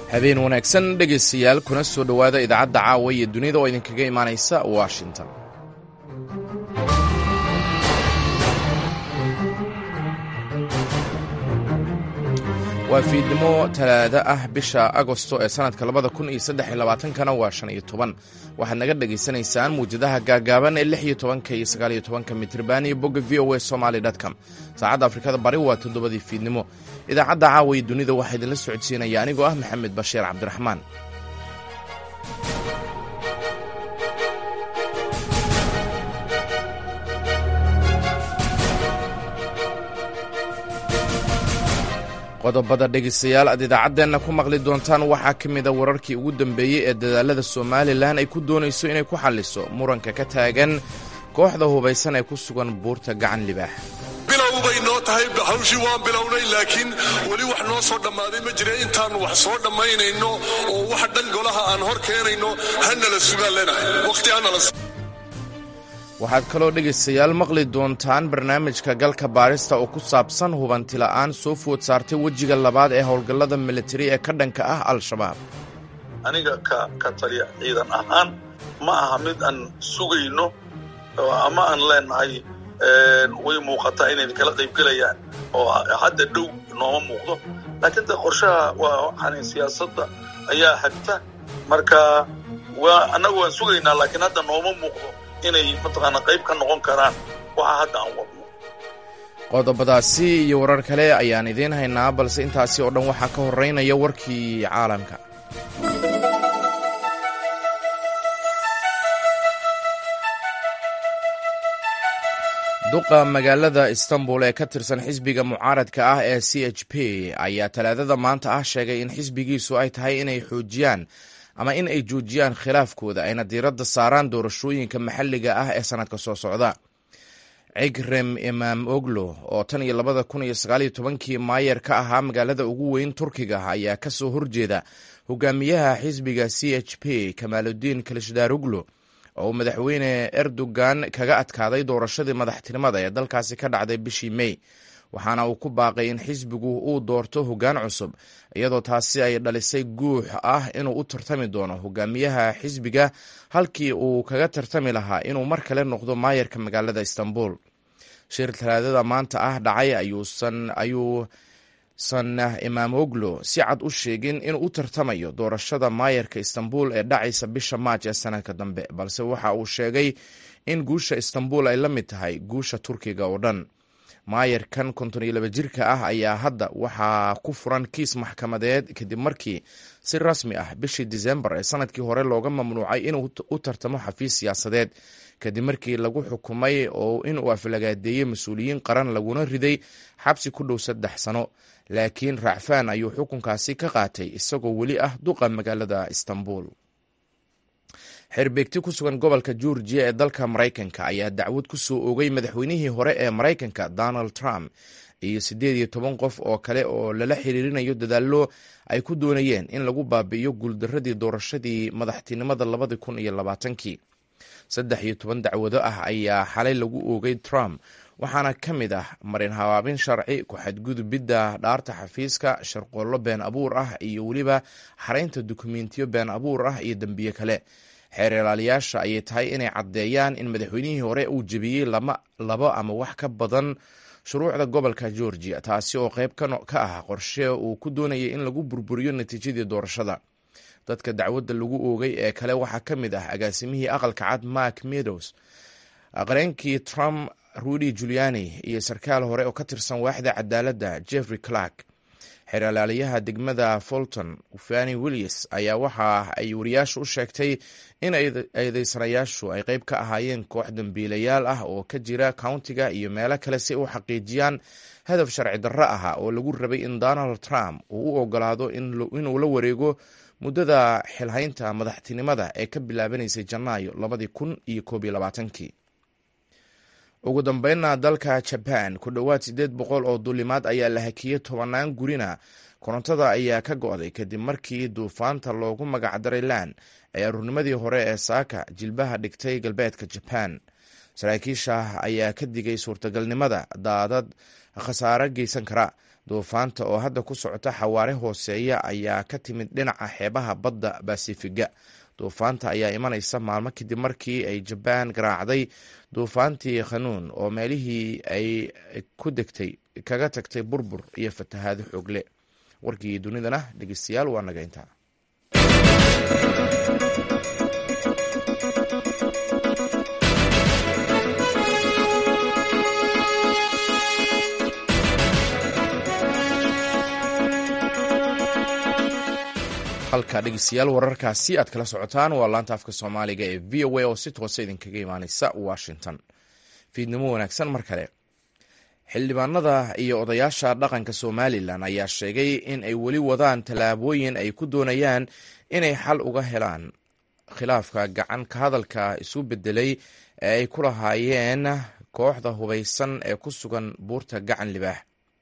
habeen wanaagsan dhegaystayaal kuna soo dhowaada idaacadda caawa iyo dunida oo idinkaga imaanaysa washington waa fiidnimo talaado ah bisha agosto ee sannadka labada kun iyo saddex iyo labaatankana waa shan iyo toban waxaad naga dhagaysanaysaan muwjadaha gaagaaban ee lix iyo tobanka iyo sagaal iyo tobanka mitriban iyo bogga v o a somaly com saacadda afrikada bari waa toddobadii fiidnimo idaacadda caawa iyo dunida waxaa idinla socodsiinaya anigoo ah maxamed bashiir cabdiraxmaan qodobada dhegaystayaal aad idaacaddeenna ku maqli doontaan waxaa ka mida wararkii ugu dambeeyey ee dadaalada somalilan ay ku doonayso inay ku xalliso muranka ka taagan kooxda hubaysan ee ku sugan buurta gacan libaax bilow bay noo tahay hawshii waan bilownay laakiin weli wax noo soo dhammaaday ma jira intaannu wax soo dhammaynayno oo wax dhan golaha aan hor keenayno hanala sugaan leenahay waqti hanala waxaad kaloo dhegaystayaal maqli doontaan barnaamijka galka baarista oo ku saabsan hubantila'aan soo food saartay wejiga labaad ee howlgallada militari ee ka dhanka ah al-shabaab aniga ka ka taliya ciidan ahaan ma aha mid aan sugayno ama aan leenahay way muuqataa inay kala qaybgelayaan oo hadda dhow nooma muuqdo laakiin de qorshaha waa waxaan siyaasadda ayaa hagta marka waa annagu waan sugaynaa laakiin hadda nooma muuqdo inay mataqaana qayb ka noqon karaan waxa hadda aan wadno qodobadaasi iyo warar kale ayaan idiin haynaa balse intaasi oo dhan waxaa ka horeynaya warkii caalamka duqa magaalada istanbul ee ka tirsan xisbiga mucaaradka ah ee c h p ayaa talaadada maanta ah sheegay in xisbigiisu ay tahay inay xoojiyaan ama in ay joojiyaan khilaafkooda ayna diiradda saaraan doorashooyinka maxalliga ah ee sannadka soo socda cigrem imaam oglo oo tan iyo labada kun iyo sagaaliyo tobankii maayer ka ahaa magaalada ugu weyn turkiga ayaa ka soo horjeeda hogaamiyaha xisbiga c h p kamaaludiin kalishdaroglo oo madaxweyne erdogan kaga adkaaday doorashadii madaxtinimada ee dalkaasi ka dhacday bishii mey waxaana uu ku baaqay in xisbigu uu doorto hoggaan cusub iyadoo taasi ay dhalisay guux ah inuu u tartami doono hogaamiyaha xisbiga halkii uu kaga tartami lahaa inuu mar kale noqdo maayarka magaalada istanbul shir talaadada maanta ah dhacay ayuusan imaam oglo si cad u sheegin inuu u tartamayo doorashada maayarka istanbul ee dhacaysa bisha maaj ee sanadka dambe balse waxa uu sheegay in guusha istanbul ay la mid tahay guusha turkiga oo dhan maayarkan konton iyo laba jirka ah ayaa hadda waxaa ku furan kiis maxkamadeed kadib markii si rasmi ah bishii disembar ee sanadkii hore looga mamnuucay inuu u tartamo xafiis siyaasadeed kadib markii lagu xukumay oo inuu aflagaadeeyey mas-uuliyiin qaran laguna riday xabsi ku dhow saddex sano laakiin racfaan ayuu xukunkaasi ka qaatay isagoo weli ah duqa magaalada istanbul xerbeegti ku sugan gobolka georgiya ee dalka maraykanka ayaa dacwad ku soo oogay madaxweynihii hore ee maraykanka donald trump iyo siddeed iyo toban qof oo kale oo lala xiriirinayo dadaallo ay ku doonayeen in lagu baabi'iyo guuldaradii doorashadii madaxtinimada labadi kun iyo labaatankii saddex iyo toban dacwado ah ayaa xalay lagu oogay trump waxaana ka mid ah marin habaabin sharci ku-xadgudubidda dhaarta xafiiska sharqoollo been abuur ah iyo weliba xaraynta dukumentiyo been abuur ah iyo dembiye kale xeer ilaaliyaasha ayay tahay inay caddeeyaan in madaxweynihii hore uu jebiyey labo ama wax ka badan shuruucda gobolka georgia taasi oo qayb ka ah qorshe uu ku doonayay in lagu burburiyo natiijadii doorashada dadka dacwadda lagu oogay ee kale waxaa ka mid ah agaasimihii aqalka cad mark meadows qareenkii trump rudy juliani iyo sarkaal hore oo ka tirsan waaxda cadaaladda jeffrey clark xeer ilaaliyaha degmada fulton fani willis ayaa waxa ay wariyaashu u sheegtay in eedeysanayaashu ay qayb ka ahaayeen koox dambiilayaal ah oo ka jira countiga iyo meelo kale si u xaqiijiyaan hadaf sharci darro ah oo lagu rabay in donald trump uu u ogolaado inuu la wareego muddada xilhaynta madaxtinimada ee ka bilaabanaysay janaayo labadii kun iyo koob iyo labaatankii ugu dambeynna dalka jaban ku dhowaad siddeed boqol oo duulimaad ayaa la hakiyey tobannaan gurina korontada ayaa ka go'day kadib markii duufaanta loogu magacdaray lan ee aruurnimadii hore ee saaka jilbaha dhigtay galbeedka jaban saraakiisha ayaa ka digay suurtagalnimada daadad khasaare geysan kara duufaanta oo hadda ku socota xawaare hooseeya ayaa ka timid dhinaca xeebaha badda basifiga duufaanta ayaa imanaysa maalmo kadib markii ay jabaan garaacday duufaantii khanuun oo meelihii ay ku degtay kaga tagtay burbur iyo fatahaado xoogle warkii dunidana dhegeystayaal waa naga intaa halka dhegeystayaal wararkaasi aad kala socotaan waa laanta afka soomaaliga ee v o a oo si toosa idinkaga imaaneysa washington fiidnimo wanaagsan mar kale xildhibaanada iyo odayaasha dhaqanka somalilan ayaa sheegay in ay weli wadaan tallaabooyin ay ku doonayaan inay xal uga helaan khilaafka gacan ka hadalka isu bedelay ee ay ku lahaayeen kooxda hubaysan ee ku sugan buurta gacan libaax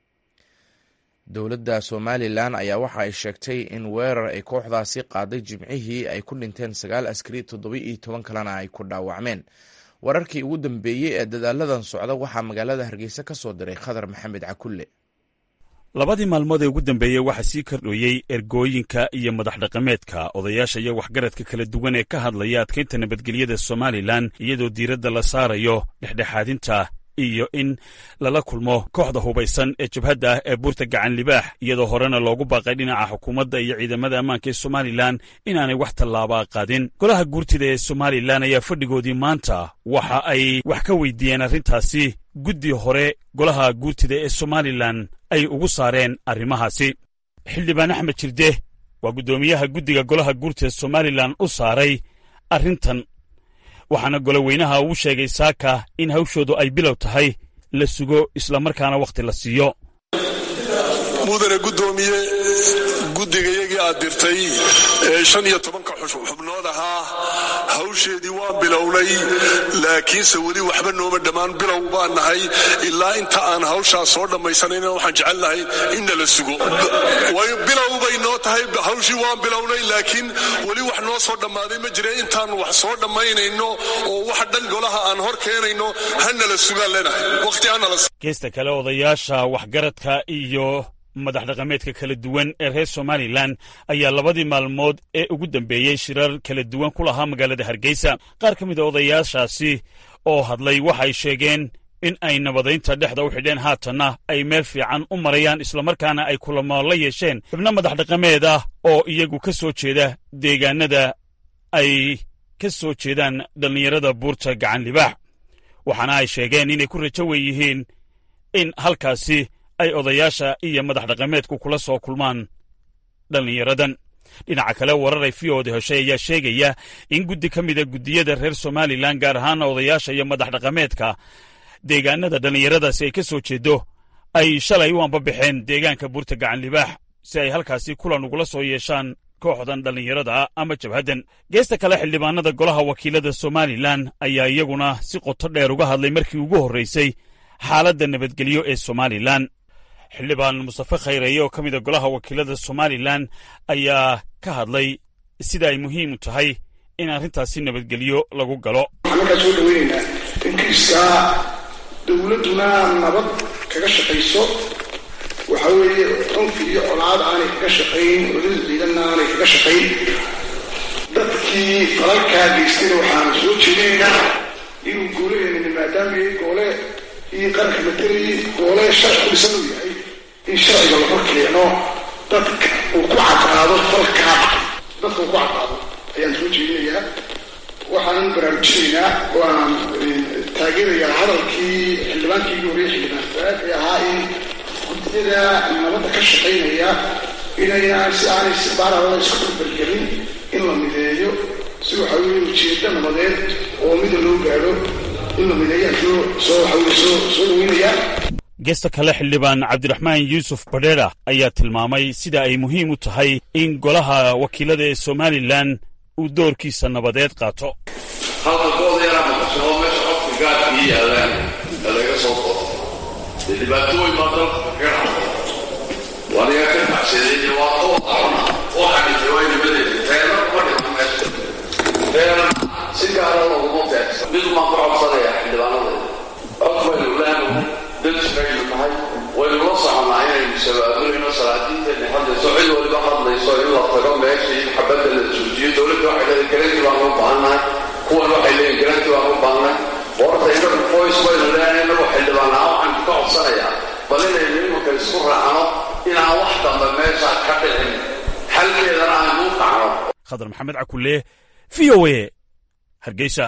dowladda somalilan ayaa waxa ay sheegtay in weerar ay kooxdaasi qaaday jimcihii ay ku dhinteen sagaal askari toddoba iyo toban kalena ay ku dhaawacmeen wararkii ugu dambeeyey ee dadaaladan socda waxaa magaalada hargeysa ka soo diray khadar maxamed cakulle labadii maalmood ee ugu dambeeyey waxaa sii kordhooyey ergooyinka iyo madax dhaqameedka odayaasha iyo waxgaradka kala duwan ee ka hadlaya adkaynta nabadgelyada somalilan iyadoo diiradda la saarayo dhexdhexaadinta iyo in lala kulmo kooxda hubaysan ee jabhadda ah ee buurta gacan libaax iyadoo horena loogu baaqay dhinaca xukuumadda iyo ciidamada ammaanka ee somalilan inaanay wax tallaabaa qaadin golaha guurtida ee somalilan ayaa fadhigoodii maanta waxa ay wax ka weydiiyeen arrintaasi guddi hore golaha guurtida ee somalilan ay ugu saareen arrimahaasi xildhibaan axmed jirde waa guddoomiyaha guddiga golaha guurtida somalilan u saaray arrintan waxaana goloweynaha uu sheegay saaka in hawshoodu ay bilow tahay la sugo islamarkaana wakhti la siiyo mudane guddoomiye guddigayagii aad dirtay ee shan iyo tobanka xubnood ahaa hawsheedii waan bilownay laakiinse weli waxba nooma dhammaan bilow baan nahay ilaa inta aan hawshaas soo dhammaysanayna waxaan jecel nahay inna la sugo bilow bay noo tahay hawshii waan bilownay laakiin weli wax noo soo dhammaaday ma jira intaan wax soo dhammaynayno oo wax dhan golaha aan hor keenayno hanala sugaan leenahay waqti hanala geesta kale odayaasha waxgaradka iyo madax dhaqameedka kala duwan ee reer somalilan ayaa labadii maalmood ee ugu dambeeyey shirar kala duwan ku lahaa magaalada hargeysa qaar ka mid a odayaashaasi oo hadlay waxay sheegeen in ay nabadaynta dhexda u xidheen haatanna ay meel fiican u marayaan islamarkaana ay kulamo la yeesheen xibno madax dhaqameed ah oo iyagu ka soo jeeda deegaanada ay ka soo jeedaan dhallinyarada buurta gacan libaax waxaana ay sheegeen inay ku rajo wen yihiin in halkaasi ay odayaasha iyo madax dhaqameedku kula soo kulmaan dhallinyaradan dhinaca kale warar ay fiooda heshay ayaa sheegaya in guddi ka mida guddiyada reer somalilan gaar ahaana odayaasha iyo madax dhaqameedka deegaanada dhallinyaradaasi ay ka soo jeedo ay shalay u ambabaxeen deegaanka buurta gacan libaax si ay halkaasi kulan ugula soo yeeshaan kooxdan dhallinyarada ama jabhaddan geesta kale xildhibaanada golaha wakiilada somalilan ayaa iyaguna si qoto dheer uga hadlay markii ugu horraysay xaaladda nabadgelyo ee somalilan xildhibaan mustafe khayreeye oo ka mida golaha wakiilada somalilan ayaa ka hadlay sida ay muhiim u tahay in arrintaasi nabadgelyo lagu galo waxaan markaa soo dhaweynaynaa in kiiskaa dowladduna nabad kaga shaqayso waxa weeye cunfi iyo colaad aanay kaga shaqayn cudud ciidanna aanay kaga shaqayn dadkii falalkaa geystayna waxaan soo jeedinaynaa inuu goolaheena maadaama yahay goole iyo qaranka matelayay goole sharci ku dhisan uu yahay in sharciga la hor keeno dadka uu ku caddaado falkaa dadka uu ku caddaado ayaan soo jeedinayaa waxaanan baraarujinaynaa oo aan taageerayaa hadalkii xildhibaankii ugu horreeyay xildhibaan faad ee ahaa in guddiyada nabadda ka shaqaynaya inayna si aanay si baaralada isku barbargelin in la mideeyo si waxa weeye ujeeddo nabadeed oo mida loo gaadho in la mideeyaan soo soo waxa weye soo soo dhaweynayaa geesta kale xildhibaan cabdiraxmaan yuusuf badheera ayaa tilmaamay sida ay muhiim u tahay in golaha wakiilada ee somalilan uu doorkiisa nabadeed qaato halkankooda yaraa maqasoo meesha qofka gaadkii yaalaan ee laga soo qooto dee dhibaatooyin baa dalka kaga dhacday waniga ka baxsaday dhibaato aqona waxaani jawaynimadeeda teena kuma dhiman meesha teena si gaara looguma teegsan mid maan ku codsanaya xildhibaanadeeda cod baynu leenahay danjigaynu tahay waynu la soconnaa inaynu khadar maxamed cakulle v o a hargeysa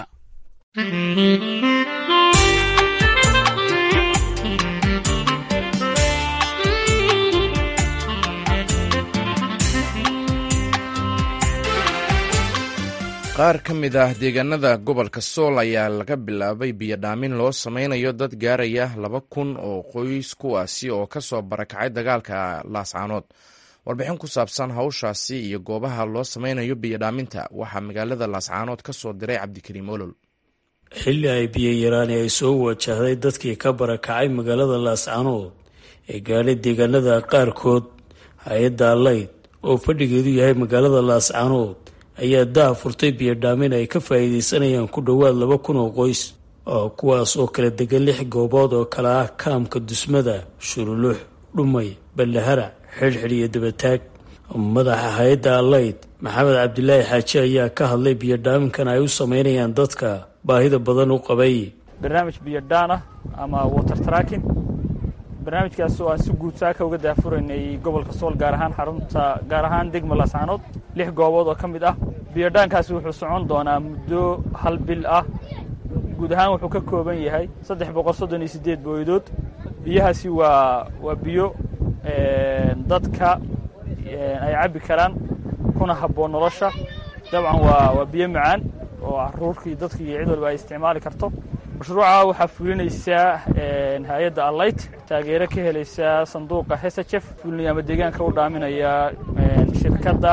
qaar ka mid ah deegaanada gobolka sool ayaa laga bilaabay biyodhaamin loo sameynayo dad gaaraya laba kun oo qoys kuwaasi oo ka soo barakacay dagaalka laascaanood warbixin ku saabsan hawshaasi iyo goobaha loo sameynayo biyodhaaminta waxaa magaalada laascaanood ka soo diray cabdikariim olol xilli ay biyo yaraani ay soo wajahday dadkii ka barakacay magaalada laascaanood ee gaadhay deegaanada qaarkood hay-adda allayd oo fadhigeedu yahay magaalada laascaanood ayaa daha furtay biyodhaamin ay ka faa'iidaysanayaan ku dhowaad laba kun oo qoys oo kuwaas oo kala degan lix goobood oo kale ah kaamka dusmada shurulux dhumay ballahara xidhxidh iyo dabataag madaxa hay-adda allayd maxamed cabdilaahi xaaji ayaa ka hadlay biyodhaaminkan ay u sameynayaan dadka baahida badan u qabay barnaamij biyodhaan ah ama water tracking barnaamijkaas oo aan si guud saaka uga daafuraynay gobolka sool gaar ahaan xarunta gaar ahaan degma laascaanood lix goobood oo ka mid ah biyodhaankaasi wuxuu socon doonaa muddo hal bil ah guud ahaan wuxuu ka kooban yahay saddex boqol soddon iyo siddeed booyadood biyahaasi waa waa biyo dadka ay cabbi karaan kuna habboon nolosha dabcan waa waa biyo macaan oo caruurkii dadki iyo cid walba ay isticmaali karto mashruuca waxaa fulinaysaa hay-adda allayt taageero ka helaysaa sanduuqa hesajef fulinaya ama deegaanka u dhaaminaya shirkadda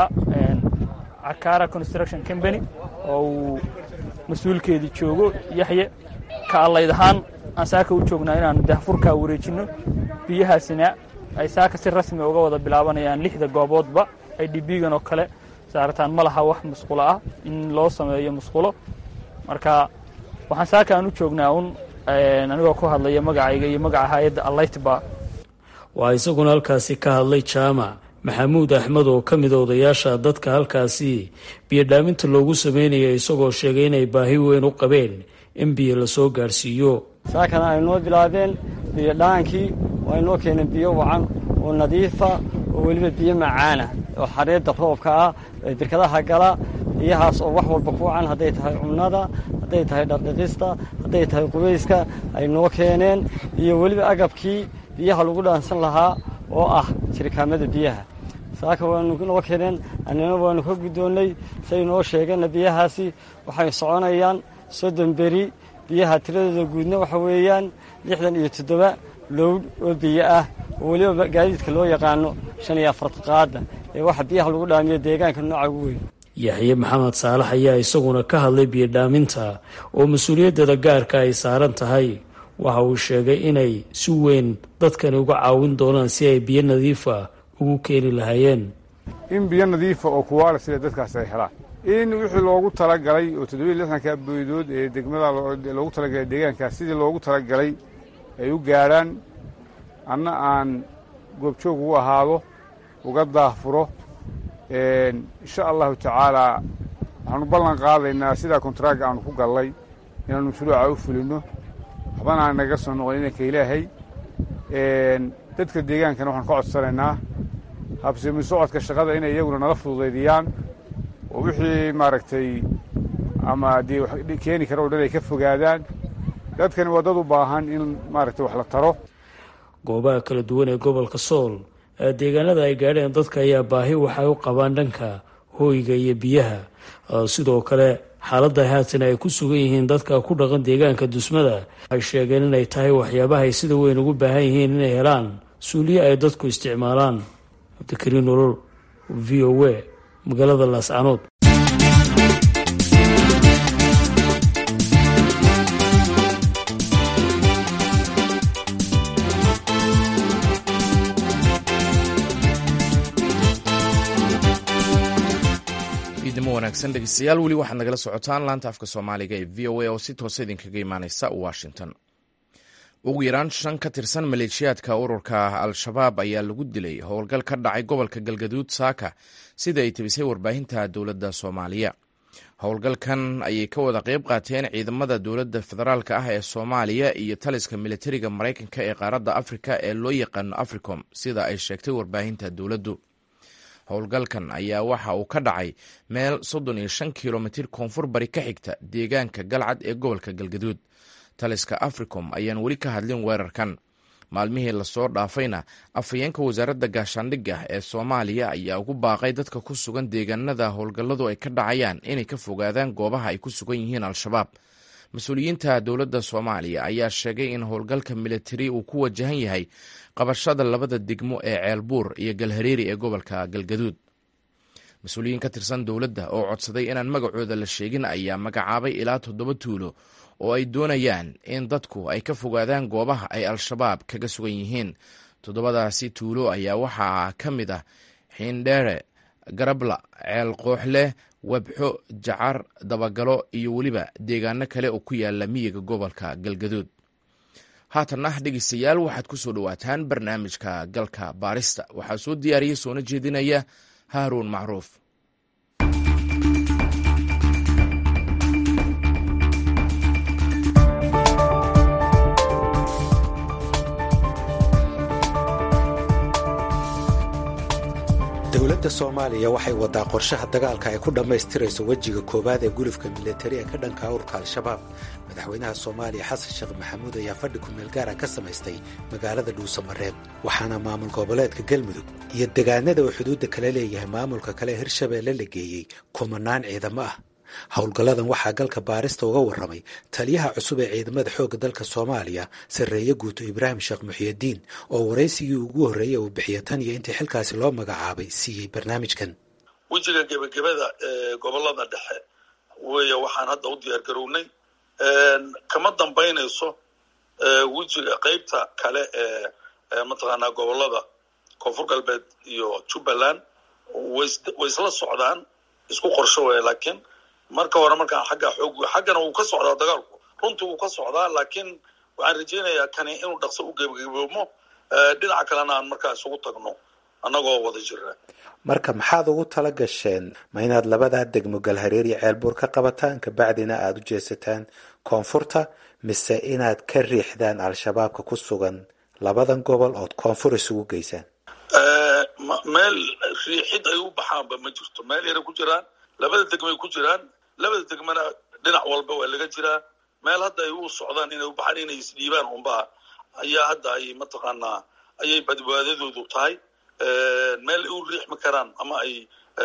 cakara construction company oo uu mas-uulkeedii joogo yaxye ka allayd ahaan aan saaka u joognaa inaanu dahfurkaa wareejinno biyahaasina ay saaka si rasmi uga wada bilaabanayaan lixda gooboodba ay dhibiigan oo kale saarataan ma laha wax musqulo ah in loo sameeyo musqulo marka waxaan saaka aan u joognaa un anigoo ku hadlaya magacayga iyo magaca hay-adda allaytba waa isaguna halkaasi ka hadlay jaamac maxamuud axmed oo ka mida odayaasha dadka halkaasi biyodhaaminta loogu sameynaya isagoo sheegay inay baahi weyn u qabeen in biyo lasoo gaadhsiiyo saakana ay noo bilaabeen biyodhaankii waa inoo keeneen biyo wacan oo nadiifa oo weliba biyo macaana oo xareedda roobka ah ee birkadaha gala biyahaas oo wax walba ku wacan hadday tahay cunnada hadday tahay dhardhiqista hadday tahay qubayska ay noo keeneen iyo weliba agabkii biyaha lagu dhaansan lahaa oo ah jirikaamada biyaha saaka waanu noo keeneen annina waanu ka guddoonnay say noo sheegeenna biyahaasi waxay soconayaan soddon beri biyaha tiradooda guudna waxa weeyaan lixdan iyo toddoba lowd oo biyo ah oo weliba gaadiidka loo yaqaano shan iyo afarta qaada ee waxa biyaha lagu dhaamiyo deegaanka nooca ugu weyn yaxye maxamed saalax ayaa isaguna ka hadlay biyodhaaminta oo mas-uuliyaddeeda gaarka ay saaran tahay waxa uu sheegay inay si weyn dadkani uga caawin doonaan si ay biyo nadiifa ugu keeni lahaayeen in biyo nadiifa oo kuwaala sida dadkaas ay helaan in wixii loogu talagalay oo toddobiiy lixdanka booydood ee degmada loogu talagalay deegaankaas sidii loogu talagalay ay u gaadhaan anna aan goobjoog ugu ahaado uga daahfuro insha allahu tacaalaa waxaanu ballan qaadaynaa sidaa kontaraaga aanu ku gallay inaanu mashruuca u fulinno waxbana aan naga soo noqon inanka ilaahay dadka deegaankana waxaanu ka codsanaynaa habsimi socodka shaqada inay iyaguna nala fududaydiyaan oo wixii maaragtay ama dee keeni kara o dhan ay ka fogaadaan dadkani waa dad u baahan in maaragtay wax la taro goobaha kala duwan ee gobolka sool ee deegaanada ay gaadheen dadka ayaa baahi waxay u qabaan dhanka hooyga iyo biyaha sidoo kale xaaladda haatan ay ku sugan yihiin dadka ku dhaqan deegaanka dusmada waxay sheegeen inay tahay waxyaabaha ay sida weyn ugu baahan yihiin inay helaan suuliye ay dadku isticmaalaan cabdikariin nolol v o a magaalada laascaanood idimo wanaagsan dhegeystayaal weli waxaad nagala socotaan laanta afka soomaaliga ee v o a oo si toosa idinkaga imaaneysa washington ugu yaraan shan ka tirsan maleeshiyaadka ururka al-shabaab ayaa lagu dilay howlgal ka dhacay gobolka galgaduud saaka sida ay tebisay warbaahinta dowladda soomaaliya howlgalkan ayay ka wada qeyb qaateen ciidamada dowladda federaalk ah ee soomaaliya iyo taliska militariga maraykanka ee qaaradda afrika ee loo yaqaano africom sida ay sheegtay warbaahinta dowladdu howlgalkan ayaa waxa uu ka dhacay meel soddon iyo shan kilomitir koonfur bari ka xigta deegaanka galcad ee gobolka galgaduud taliska africom ayaan weli ka hadlin weerarkan maalmihii lasoo dhaafayna afhayeenka wasaaradda gaashaandhigga ee soomaaliya ayaa ugu baaqay dadka ku sugan deegaanada howlgalladu ay ka dhacayaan inay ka fogaadaan goobaha ay ku sugan yihiin al-shabaab mas-uuliyiinta dowladda soomaaliya ayaa sheegay in howlgalka militari uu ku wajahan yahay qabashada labada degmo ee ceelbuur iyo galhareeri ee gobolka galgaduud mas-uuliyiin ka tirsan dowladda oo codsaday inaan magacooda la sheegin ayaa magacaabay ilaa toddoba tuulo oo ay doonayaan in dadku ay ka fogaadaan goobaha ay al-shabaab kaga sugan yihiin toddobadaasi tuulo ayaa waxaa ka mid ah xiindheere garabla ceel qooxleh webxo jacar dabagalo iyo weliba deegaano kale oo ku yaala miyiga gobolka galgaduud haatanna dhegeystayaal waxaad ku soo dhowaataan barnaamijka galka baarista waxaa soo diyaariya soona jeedinaya haaruun macruuf dowladda soomaaliya waxay wadaa qorshaha dagaalka ay ku dhammaystirayso wejiga koowaad ee gulufka milatari ee ka dhanka urka al-shabaab madaxweynaha soomaaliya xasan sheekh maxamuud ayaa fadhi kumeel gaara ka samaystay magaalada dhuusamareeb waxaana maamul goboleedka galmudug iyo degaanada uu xuduudda kala leeyahay maamulka kale ee hirshabeelle la geeyey kumanaan ciidamo ah howlgalladan waxaa galka baarista uga warramay taliyaha cusub ee ciidamada xoogga dalka soomaaliya sarreeye guuto ibraahim sheekh muxiyadiin oo waraysigii ugu horreeyey uu bixiya tan iyo intii xilkaasi loo magacaabay siiyey barnaamijkan wejiga gebagabada ee gobolada dhexe weeye waxaan hadda u diyaar garownay kama dambaynayso wejiga qeybta kale ee mataqaanaa gobolada koonfur galbeed iyo jubbaland way isla socdaan isku qorsho weya laakiin marka hore markaan xagga xoog xaggana wuu ka socdaa dagaalku runtii wuu ka socdaa laakiin waxaan rajaynayaa kani inuu dhaqso u gebagaboomo dhinaca kalena aan markaa isugu tagno annagoo wada jira marka maxaad ugu tala gasheen ma inaad labadaa degmo galhareer iyo ceelbuur ka qabataan kabacdina aada u jeesataan koonfurta mise inaad ka riixdaan al-shabaabka ku sugan labadan gobol ood koonfur isugu geysaan meel riixid ay u baxaanba ma jirto meel yaray ku jiraan labada degmay ku jiraan labada degmana dhinac walba waa laga jiraa meel hadda ay u socdaan inay u baxaan inay isdhiibaan unbaa ayaa hadda ay mataqaanaa ayay badbaadadoodu tahay meel ay u riixmi karaan ama ay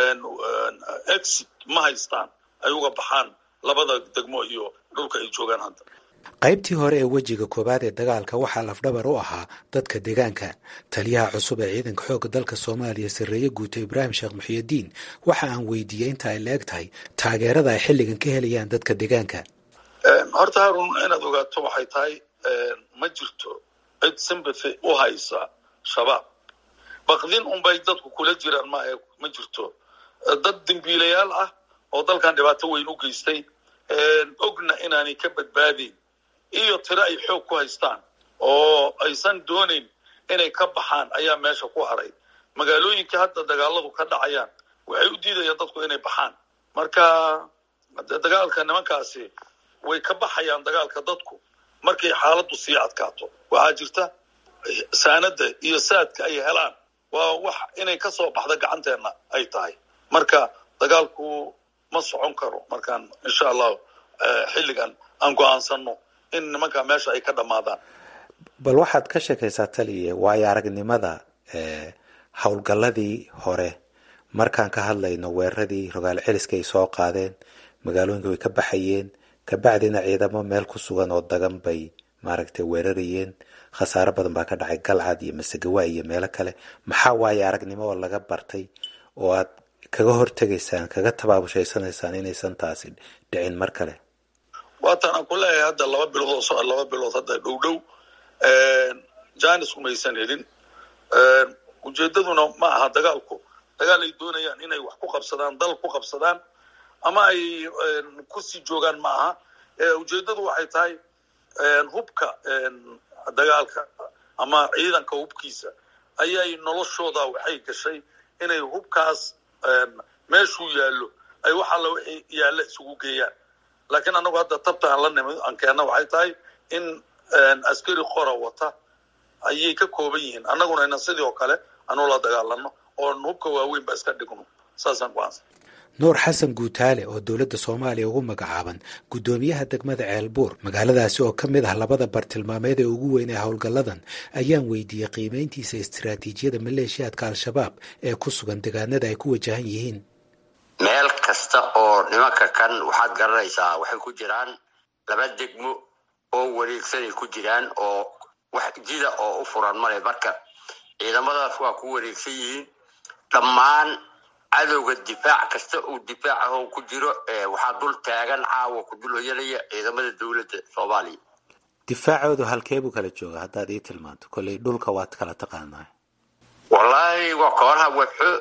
exit ma haystaan ay uga baxaan labada degmo iyo dhulka ay joogaan hadda qaybtii hore ee wejiga koowaad ee dagaalka waxaa lafdhabar u ahaa dadka deegaanka taliyaha cusub ee ciidanka xoogga dalka soomaaliya sarreeye guuto ibraahim sheekh muxiyadiin waxa aan weydiiyey inta ay la-eg tahay taageerada ay xilligan ka helayaan dadka deegaanka horta haarun inaad ogaato waxay tahay ma jirto cid sympathy u haysa shabaab bakdin unbay dadku kula jiraan maahe ma jirto dad dembiilayaal ah oo dalkan dhibaato weyn u geystay ogna inaanay ka badbaadayn iyo tiro ay xoog ku haystaan oo aysan doonayn inay ka baxaan ayaa meesha ku haray magaalooyinka hadda dagaaladu ka dhacayaan waxay u diidayaan dadku inay baxaan marka dagaalka nimankaasi way ka baxayaan dagaalka dadku markay xaaladdu sii adkaato waxaa jirta saanada iyo saadka ay helaan waa wax inay ka soo baxda gacanteenna ay tahay marka dagaalku ma socon karo markaan insha allahu xilligan aan go-aansano in nimanka meesha ay ka dhammaadaan bal waxaad ka sheekaysaa taliye waayo aragnimada howlgalladii hore markaan ka hadlayno weeraradii rogaal celiska ay soo qaadeen magaalooyinka way ka baxayeen kabacdina ciidamo meel ku sugan oo dagan bay maaragtay weerarayeen khasaaro badan baa ka dhacay galcad iyo masegawa iyo meelo kale maxaa waaye aragnimo oo laga bartay oo aad kaga hortegaysaan kaga tabaabushaysaneysaan inaysan taasi dhicin mar kale waatan aan ku leeyahay hadda laba bilood oo laba bilood hadda dhow dhow janis umaysan helin ujeedaduna ma aha dagaalku dagaal ay doonayaan inay wax ku qabsadaan dal ku qabsadaan ama ay kusii joogaan ma aha ujeedadu waxay tahay hubka dagaalka ama ciidanka hubkiisa ayay noloshooda waxay gashay inay hubkaas meeshuu yaallo ay wax alla wixii yaalla isugu geeyaan laakiin annagu hadda tabta aan la nimid aan keenna waxay tahay in askari qora wata ayay ka kooban yihiin annaguna inan sidii oo kale anu la dagaalano oon hubka waaweynba iska dhigno saasaan ku-aansan nuur xasan guutaale oo dowladda soomaaliya ugu magacaaban guddoomiyaha degmada ceelbuur magaaladaasi oo ka mid ah labada bartilmaameed ee ugu weyn ee howlgalladan ayaan weydiiyey qiimayntiisa istiraatiijiyada maleeshiyaadka al-shabaab ee ku sugan deegaanada ay ku wajahan yihiin meel kasta oo nimanka kan waxaad garanaysaa waxay ku jiraan laba degmo oo wareegsanay ku jiraan oo wax jida oo u furan male marka ciidamadaas waa ku wareegsan yihiin dhammaan cadowga difaac kasta uu difaac aho ku jiro waxaa dul taagan caawa ku dul hoyanaya ciidamada dowladda soomaaliya difaacoodu halkee buu kala jooga haddaad ii tilmaanto kolley dhulka waad kala taqaanaa wallaahi waa kooraha webxo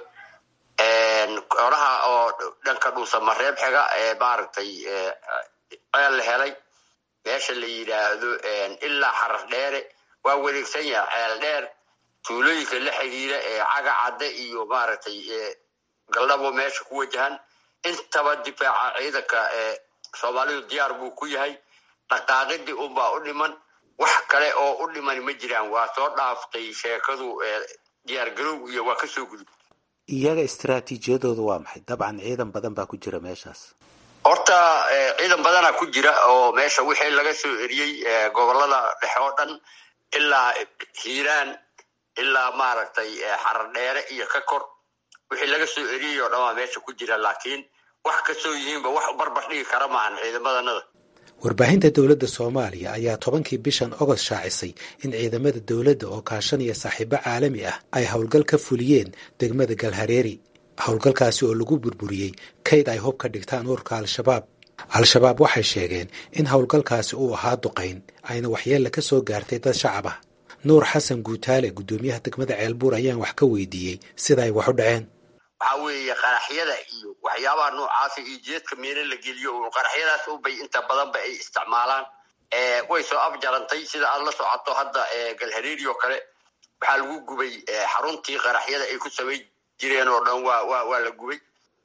kooraha oo dhanka dhuusamareeb xiga ee maaragtay ceel la helay meesha la yidhaahdo ilaa xarar dheere waa wareegsan yaha ceel dheer tuulooyinka la xiriira ee caga cadde iyo maaragtay galdhabo meesha ku wajahan intaba difaaca ciidanka soomaalidu diyaar buu ku yahay dhaqaaqidii unbaa u dhiman wax kale oo u dhiman ma jiraan waa soo dhaaftay sheekadu diyaar garowg iyo waa kasoo gudub iyaga istaraatiijiyadoodu waa maxay dabcan ciidan badan baa ku jira meeshaas horta ciidan badana ku jira oo meesha wixii laga soo eriyey gobolada dhexe oo dhan ilaa hiiraan ilaa maaragtay xarar dheere iyo ka kor wixii laga soo eriyey oo dhan waa meesha ku jira laakiin wax kastoo yihiinba wax barbar dhigi kara maahan ciidamadanada warbaahinta dowladda soomaaliya ayaa tobankii bishan ogost shaacisay in ciidamada dowladda oo kaashanaya saaxiibo caalami ah ay howlgal ka fuliyeen degmada galhareeri howlgalkaasi oo lagu burburiyey kayd ay hub ka dhigtaan ururka al-shabaab al-shabaab waxay sheegeen in howlgalkaasi uu ahaa duqayn ayna waxyeella ka soo gaartay dad shacab ah nuur xasan guutaale guddoomiyaha degmada ceelbuur ayaan wax ka weydiiyey sida ay wax u dhaceen waxaa weeye qaraxyada iyo waxyaabaha noocaasa iyo jeedka meelo la geliyo un qaraxyadaas ubay inta badanba ay isticmaalaan way soo afjarantay sida aada la socoto hadda galhareeri oo kale waxaa lagu gubay xaruntii qaraxyada ay ku samayn jireen oo dhan waa wa waa la gubay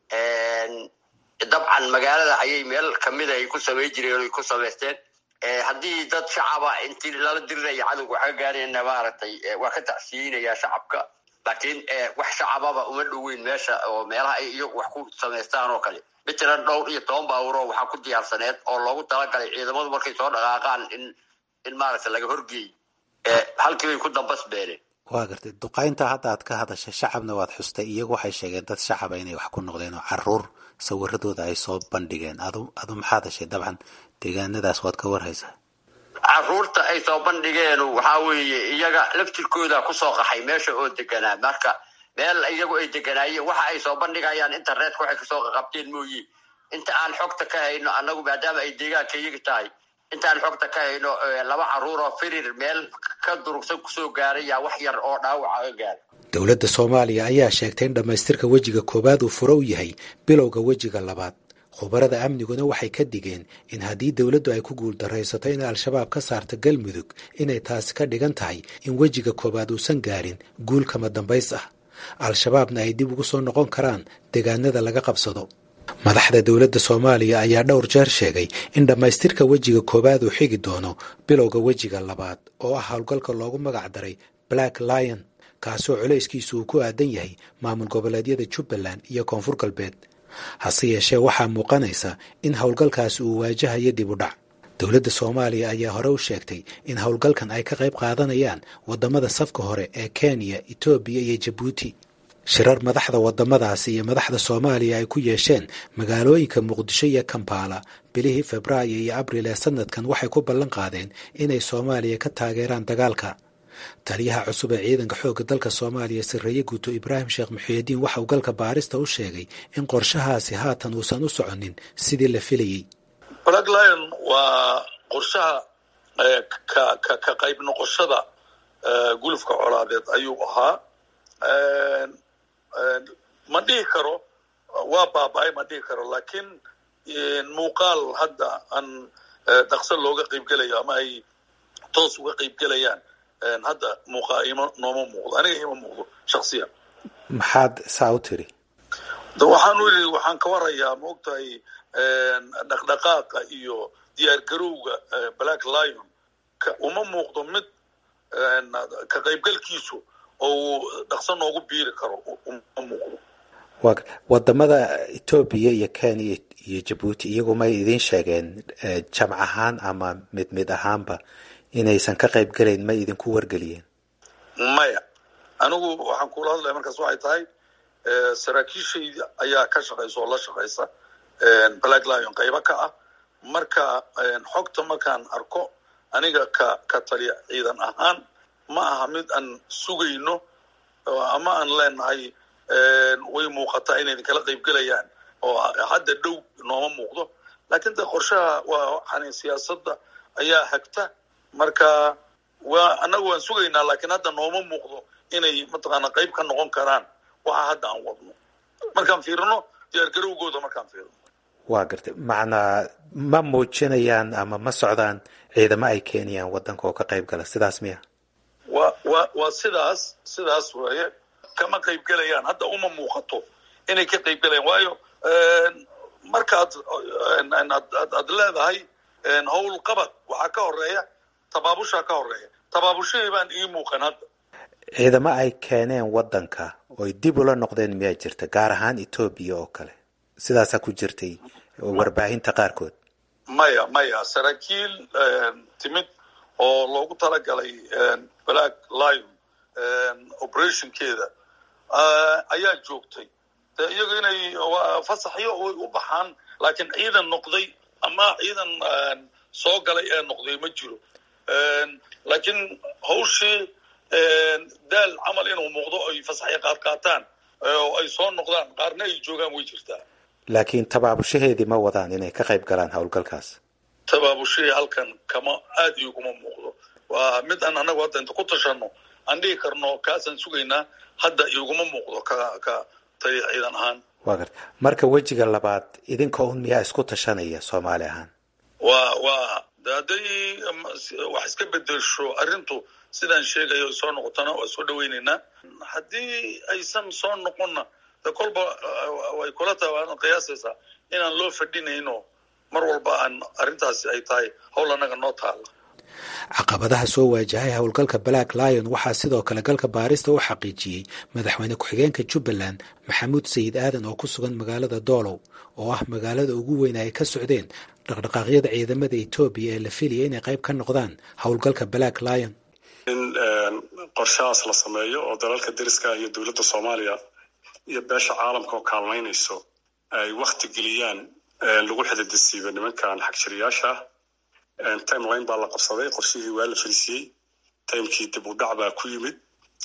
dabcan magaalada ayay meel kamida ay ku samayn jireen ay ku samaysteen haddii dad shacaba intii lala dirinaya cadowga waxa ka gaarayna maaragtay waa ka tacsiyeynaya shacabka laakiin wax shacababa uma dhoweyn meesha oo meelaha ay iyagu wax ku samaystaan oo kale matalan dhowr iyo toban baawuro waxaa ku diyaarsaneed oo loogu talagalay ciidamadu markay soo dhaqaaqaan in in maaragta laga horgeey halkii bay ku dambas beereen waa gartay duqaynta hadda aad ka hadashay shacabna waad xustay iyagu waxay sheegeen dad shacaba inay wax ku noqdeen oo caruur sawiradooda ay soo bandhigeen adu adu maxaad heshay dabcan deegaanadaas waad ka warhaysaa caruurta ay soo bandhigeen waxaa weeye iyaga laftirkooda kusoo qaxay meesha oo deganaa marka meel iyagu ay deganaayeen waxa ay soo bandhigayaan internetka waxay kasoo qaqabteen mooye inta aan xogta ka hayno annagu maadaama ay deegaanka iyaga tahay inta aan xogta ka hayno laba caruur oo firir meel ka durugsan kusoo gaaray yaa wax yar oo dhaawaca ka gaaray dowladda soomaaliya ayaa sheegtay in dhammaystirka wejiga koowaad uu furo u yahay bilowga wejiga labaad khubarada amniguna waxay ka digeen in haddii dowladdu ay ku guuldaraysato inay al-shabaab ka saarto galmudug inay taasi ka dhigan tahay in wejiga koowaad uusan gaarin guul kama dambays ah al-shabaabna ay dib ugu soo noqon karaan deegaanada laga qabsado madaxda dowladda soomaaliya ayaa dhowr jeer sheegay in dhammaystirka wejiga koowaad uu xigi doono bilowga wejiga labaad oo ah howlgalka loogu magac daray black lion kaasoo culayskiisu uu ku aadan yahay maamul goboleedyada jubbaland iyo koonfur galbeed hase yeeshee waxaa muuqanaysa in howlgalkaasi uu waajahayo dib u dhac dowladda soomaaliya ayaa hore u sheegtay in howlgalkan ay ka qayb qaadanayaan waddamada safka hore ee kenya etoobiya iyo jabuuti shirar madaxda waddamadaasi iyo madaxda soomaaliya ay ku yeesheen magaalooyinka muqdisho iyo kampala bilihii febraayo iyo abril ee sanadkan waxay ku ballan qaadeen inay soomaaliya ka taageeraan dagaalka taliyaha cusub ee ciidanka xoogga dalka soomaaliya sarreeye guuto ibraahim sheekh muxiidiin waxa uu galka baarista u sheegay in qorshahaasi haatan uusan u soconin sidii la filayey black lion waa qorshaha ka ka ka qayb noqoshada gulufka colaadeed ayuu ahaa ma dhihi karo waa baaba-ay ma dhihi karo laakiin muuqaal hadda aan dhaqso looga qaybgelayo ama ay toos uga qaybgelayaan hadda muuqa ima nooma muuqdo aniga ima muuqdo shaksiyan maxaad saa u tiri de waxaan u yidhi waxaan ka warayaa maogtahay dhaqdhaqaaqa iyo diyaar garowga black lion uma muuqdo mid ka qaybgalkiisu oo uu dhaqso noogu biiri karo uma muuqdo wadamada etoobiya iyo kenya iyo jabuuti iyagumay idiin sheegeen jamc ahaan ama mid mid ahaanba inaysan ka qayb gelayn may idinku wargeliyeen maya anigu waxaan kula hadlaya markaas waxay tahay saraakiishayda ayaa ka shaqaysa oo la shaqaysa black lion qaybo ka ah marka xogta markaan arko aniga ka ka taliya ciidan ahaan ma aha mid aan sugayno ama aan leenahay way muuqataa inay idinkala qayb gelayaan oo hadda dhow nooma muuqdo laakiin de qorshaha waa waxaan siyaasadda ayaa hagta marka waa annaga waan sugaynaa laakiin hadda nooma muuqdo inay mataqaana qayb ka noqon karaan waxa hadda aan wadno markaan fiirino diyaargarowgooda markaan fiirino waa gartay macnaa ma muujinayaan ama ma socdaan ciidamo ay keenayaan waddanka oo ka qayb gala sidaas miya wa wa waa sidaas sidaas weeye kama qayb gelayaan hadda uma muuqato inay ka qayb gelayaan waayo markaad aad leedahay howl qabad waxaa ka horeeya tabaabushaa ka horeeya tabaabushahii baan ii muuqan hadda ciidamo ay keeneen waddanka oy dib ula noqdeen miyaa jirta gaar ahaan etoobiya oo kale sidaasaa ku jirtay warbaahinta qaarkood maya maya saraakiil timid oo loogu talagalay black lion operationkeeda ayaa joogtay de iyagu inay fasaxyo way u baxaan laakiin ciidan noqday ama ciidan soo galay ee noqday ma jiro laakiin hawshii daal camal inuu muuqdo ay fasaxyo qaad qaataan oo ay soo noqdaan qaarna ay joogaan way jirtaa laakiin tabaabushaheedii ma wadaan inay ka qayb galaan howlgalkaas tabaabushahii halkan kama aad iiguma muuqdo waa mid aan anagu hadda inta ku tashano aan dhihi karno kaasaan sugaynaa hadda iguma muuqdo ka ka taliya ciidan ahaan waa garta marka wejiga labaad idinka un miyaa isku tashanaya soomaali ahaan waa waa de hadday wax iska bedelsho arrintu sidaan sheegayo soo noqotona waa soo dhawaynaynaa haddii aysan soo noqonna de kolba way kula tahay waana qiyaasaysaa inaan loo fadhinayno mar walba aan arrintaasi ay tahay howl annaga noo taalla caqabadaha soo waajahay howlgalka black lion waxaa sidoo kale galka baarista u xaqiijiyey madaxweyne ku-xigeenka jubbaland maxamuud sayid aadan oo ku sugan magaalada doolow oo ah magaalada ugu weyn ay ka socdeen dhaqdhaqaaqyada ciidamada etoobiya ee la filaya inay qayb ka noqdaan howlgalka black lion in qorshahaas la sameeyo oo dalalka deriska iyo dowladda soomaaliya iyo beesha caalamka oo kaalmaynayso ay wakti geliyaan lagu xididisiibo nimankan xagjiriyaasha ah timeline baa la qabsaday qorshihii waa la fariisiyey timekii dib u dhac baa ku yimid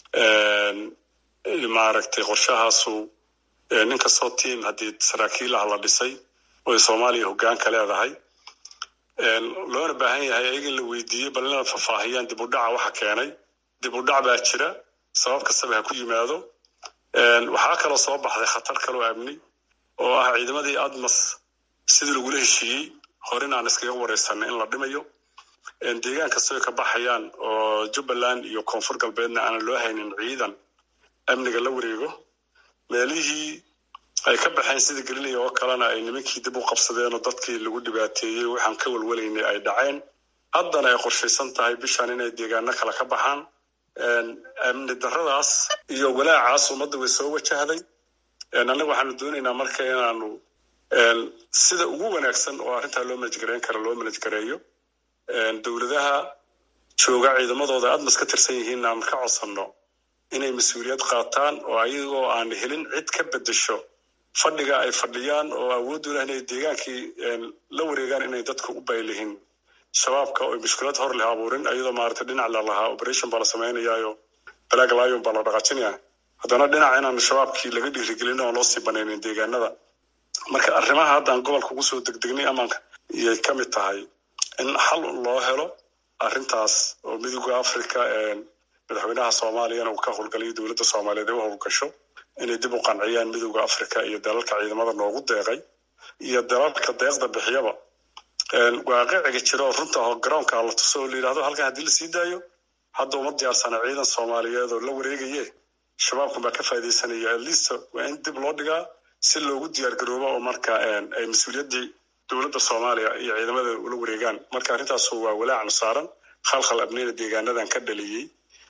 maaragtay qorshahaasu nin kastoo tiam haddii saraakiil ah la dhisay oy soomaaliya hoggaanka leedahay loona baahan yahay ayaga in la weydiiyey bal inay faahfaahiyaan dib u dhaca waxa keenay dib u dhac baa jira sabab kastaba ha ku yimaado waxaa kaloo soo baxday khatar kaloo amni oo ah ciidamadii admas sidii lagula heshiiyey horin aan iskaga wareysanay in la dhimayo deegaan kastoo ka baxayaan oo jubbaland iyo koonfur galbeedna aanan loo haynin ciidan amniga la wareego meelihii ay ka baxeen sida galilaya oo kalena ay nimankii dib u qabsadeen oo dadkii lagu dhibaateeyey waxaan ka walwalaynay ay dhaceen haddana ay qorshaysan tahay bishan inay deegaano kale ka baxaan amni darradaas iyo walaacaas ummadda way soo wajahday annaga waxaanu doonaynaa marka inaanu sida ugu wanaagsan oo arrintaa loo manajgareyn kara loo manajgareeyo dowladaha jooga ciidamadooda admas ka tirsan yihiin aan ka codsanno inay mas-uuliyad qaataan oo ayagoo aan helin cid ka bedesho fadhiga ay fadhiyaan oo awooddu leh inay deegaankii la wareegaan inay dadka u baylihin shabaabka oo mushkilad hor leh abuurin ayadoo maaragtay dhinac la lahaa operation baa la samaynayaayo black lion baa la dhaqaajinaya haddana dhinac inaan shabaabkii laga dhiirigelin oon loo sii banaynin deegaanada marka arrimaha haddaan gobolka ugu soo degdegnay amaanka iyay ka mid tahay in xal loo helo arrintaas oo midooda africa madaxweynaha soomaaliyana uu ka howlgalayo dowladda soomaaliyeed ay u howlgasho inay dib u qanciyaan midooda africa iyo dalalka ciidamada noogu deeqay iyo dalalka deeqda bixiyaba waaqiciga jira oo runta oo garoonka la tuso oo la yidhahdo halkan haddii la sii daayo hadda uma diyaarsana ciidan soomaaliyeed oo la wareegaye shabaabkan baa ka faaidaysanaya atleast waa in dib loo dhigaa si loogu diyaar garoobo oo marka ay mas-uuliyaddii dowladda soomaaliya iyo ciidamada ula wareegaan marka arrintaasu waa walaacnu saaran khalkhal abnina deegaanadan ka dhaliyey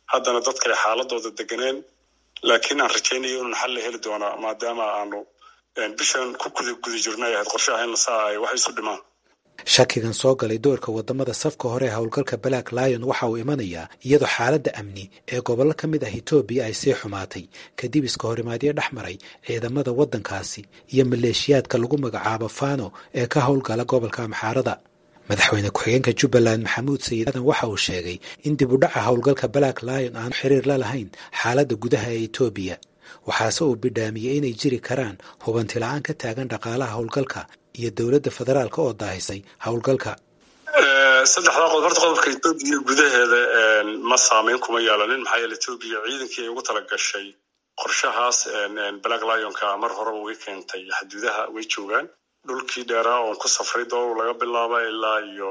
haddana dadka ay xaaladooda deganeen laakiin aan rajaynayo inun xal la heli doonaa maadaama aanu bishan ku guda guda jirno ay ahayd qorshaha in lasaa ay wax isu dhimaan shakigan soo galay doorka wadamada safka hore ee howlgalka black lion waxa uu imanayaa iyadoo xaaladda amni ee gobollo ka mid ah etoobiya ay sii xumaatay kadib iska horimaadyo dhex maray ciidamada waddankaasi iyo maleeshiyaadka lagu magacaabo fano ee ka howlgala gobolka amxaarada madaxweyne ku-xigeenka jubbaland maxamuud sayid aadan waxa uu sheegay in dib u dhaca howlgalka black lion aanu xiriir la lahayn xaaladda gudaha ee etoobiya waxaase uu bidhaamiyey inay jiri karaan hubanti la-aan ka taagan dhaqaalaha howlgalka iyo dowladda federaalka oo daahisay howlgalka saddexdaa qodob horta qodobka etoobiya gudaheeda ma saameyn kuma yeelanin maxaa yeele etoobiya ciidankii ay ugu tala gashay qorshahaas black lionka mar horeba way keentay xaduudaha way joogaan dhulkii dheeraa oon ku safray doow laga bilaaba ilaa iyo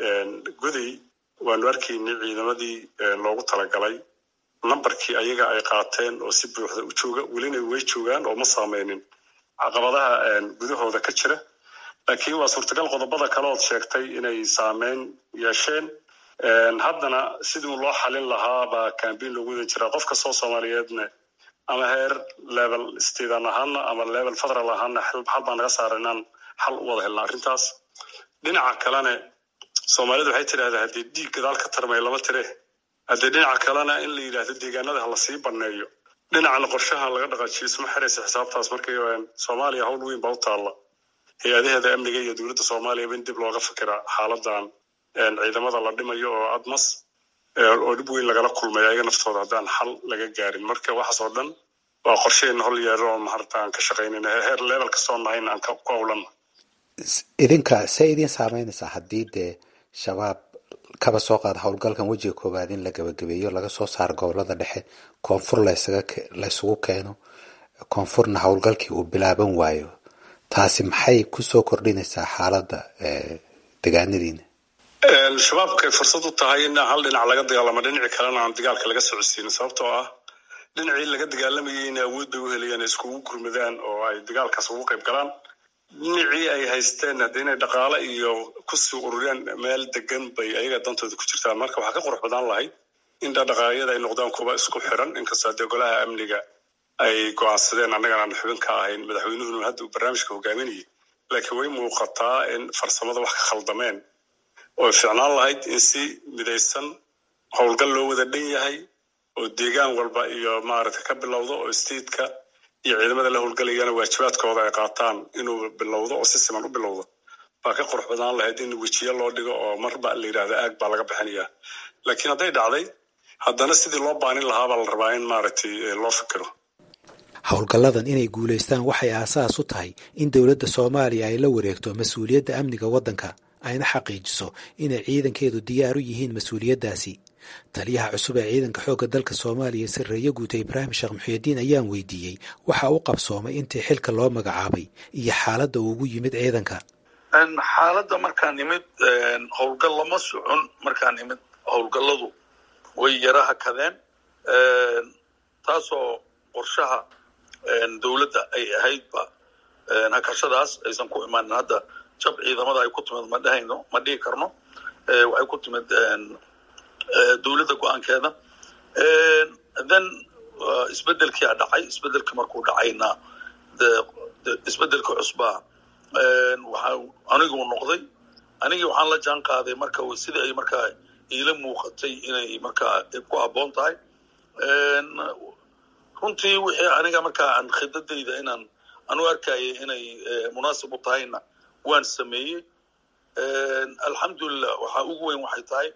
goday waanu arkaynay ciidamadii loogu talagalay nambarkii ayaga ay qaateen oo si buuxda u jooga welina way joogaan oo ma saameynin caqabadaha gudahooda ka jira laakiin waa suurtagal qodobada kale ood sheegtay inay saameyn yeesheen haddana sidii loo xalin lahaa baa cambain loogu wada jiraa qof kastoo soomaaliyeedna ama heer level stadan ahaana ama level federal ahaana xal baa naga saara inaan xal u wada helna arrintaas dhinaca kalene soomaalidu waxay tidhahdaa haddii dhiig gadaal ka tarmay lama tire haddii dhinaca kalena in la yidhaahdo deegaanada ha lasii baneeyo dhinacana qorshaha laga dhaqaajiyo isma xiraysa xisaabtaas markay soomaaliya hawl weyn baa u taalla hay-adaheeda amniga iyo dowladda soomaaliyaba in dib looga fikiraa xaaladan ciidamada la dhimayo oo admas oo dhib weyn lagala kulmay ayaga naftooda haddaan xal laga gaarin marka waxaas oo dhan waa qorsheen hol yeero oo maharta aan ka shaqaynayna heer level kastoo nahayna aan ku howlana idinka see idin saameynaysaa haddii dee shabaab kaba soo qaada howlgalkan wejiga koowaad in la gabagabeeyo laga soo saaro gobolada dhexe koonfur laysugu keeno koonfurna howlgalkii uu bilaaban waayo taasi maxay kusoo kordhinaysaa xaaladda degaanadiina shabaabkay fursad u tahay in hal dhinac laga dagaalamo dhinaci kalena aan dagaalka laga socodsiinin sababtoo ah dhinacii laga dagaalamayeyna awood bay u helayaan iskugu gurmadaan oo ay dagaalkaas ugu qayb galaan dhinacii ay haysteen hadda inay dhaqaale iyo kusii ururiyaan meel degan bay ayaga dantooda ku jirtaan marka waxaa ka qurux badan lahayd in dhaqaaqyada ay noqdaan kuwa isku xiran inkastoo haddee golaha amniga ay go-aansadeen annagan aan xubin ka ahayn madaxweynuhuna hadda uu barnaamijka hogaaminayay laakiin way muuqataa in farsamada wax ka khaldameen oo ficnaan lahayd in si midaysan howlgal loo wada dhan yahay oo deegaan walba iyo maaragta ka bilowdo oo statetka iyo ciidamada la howlgalayana waajibaadkooda ay qaataan inuu bilowdo oo si siman u bilowdo baa ka qurux badnaan lahayd in wejiyo loo dhigo oo marba la yidhahdo aag baa laga bixinaya laakiin hadday dhacday haddana sidii loo baanin lahaa baa la rabaa in maaragtay loo fikiro howlgalladan inay guulaystaan waxay aasaas u tahay in dowladda soomaaliya ay la wareegto mas-uuliyadda amniga waddanka ayna xaqiijiso inay ciidankeedu diyaar u yihiin mas-uuliyaddaasi taliyaha cusub ee ciidanka xoogga dalka soomaaliya sarreeye guuta ibraahim sheekh muxuudiin ayaan weydiiyey waxa u qabsoomay intii xilka loo magacaabay iyo xaaladda uu ugu yimid ciidanka xaaladda markaan nimid howlgal lama socon markaan nimid howlgalladu way yara hakadeen taasoo qorshaha dowladda ay ahaydba hakashadaas aysan ku imaanin hadda jab ciidamada ay ku timid ma dhehayno ma dhihi karno waxay ku timid dowladda go-aankeeda then isbedelkia dhacay isbedelkii markuu dhacayna isbedelka cusbaa waxa aniguu noqday anigii waxaan la jaan qaaday marka sidii ay markaa iila muuqatay inay markaa ku habboon tahay runtii wixii aniga markaa aan khidadayda inaan anu arkayay inay munaasib u tahayna waan sameeyey alxamdulilah waxaa ugu weyn waxay tahay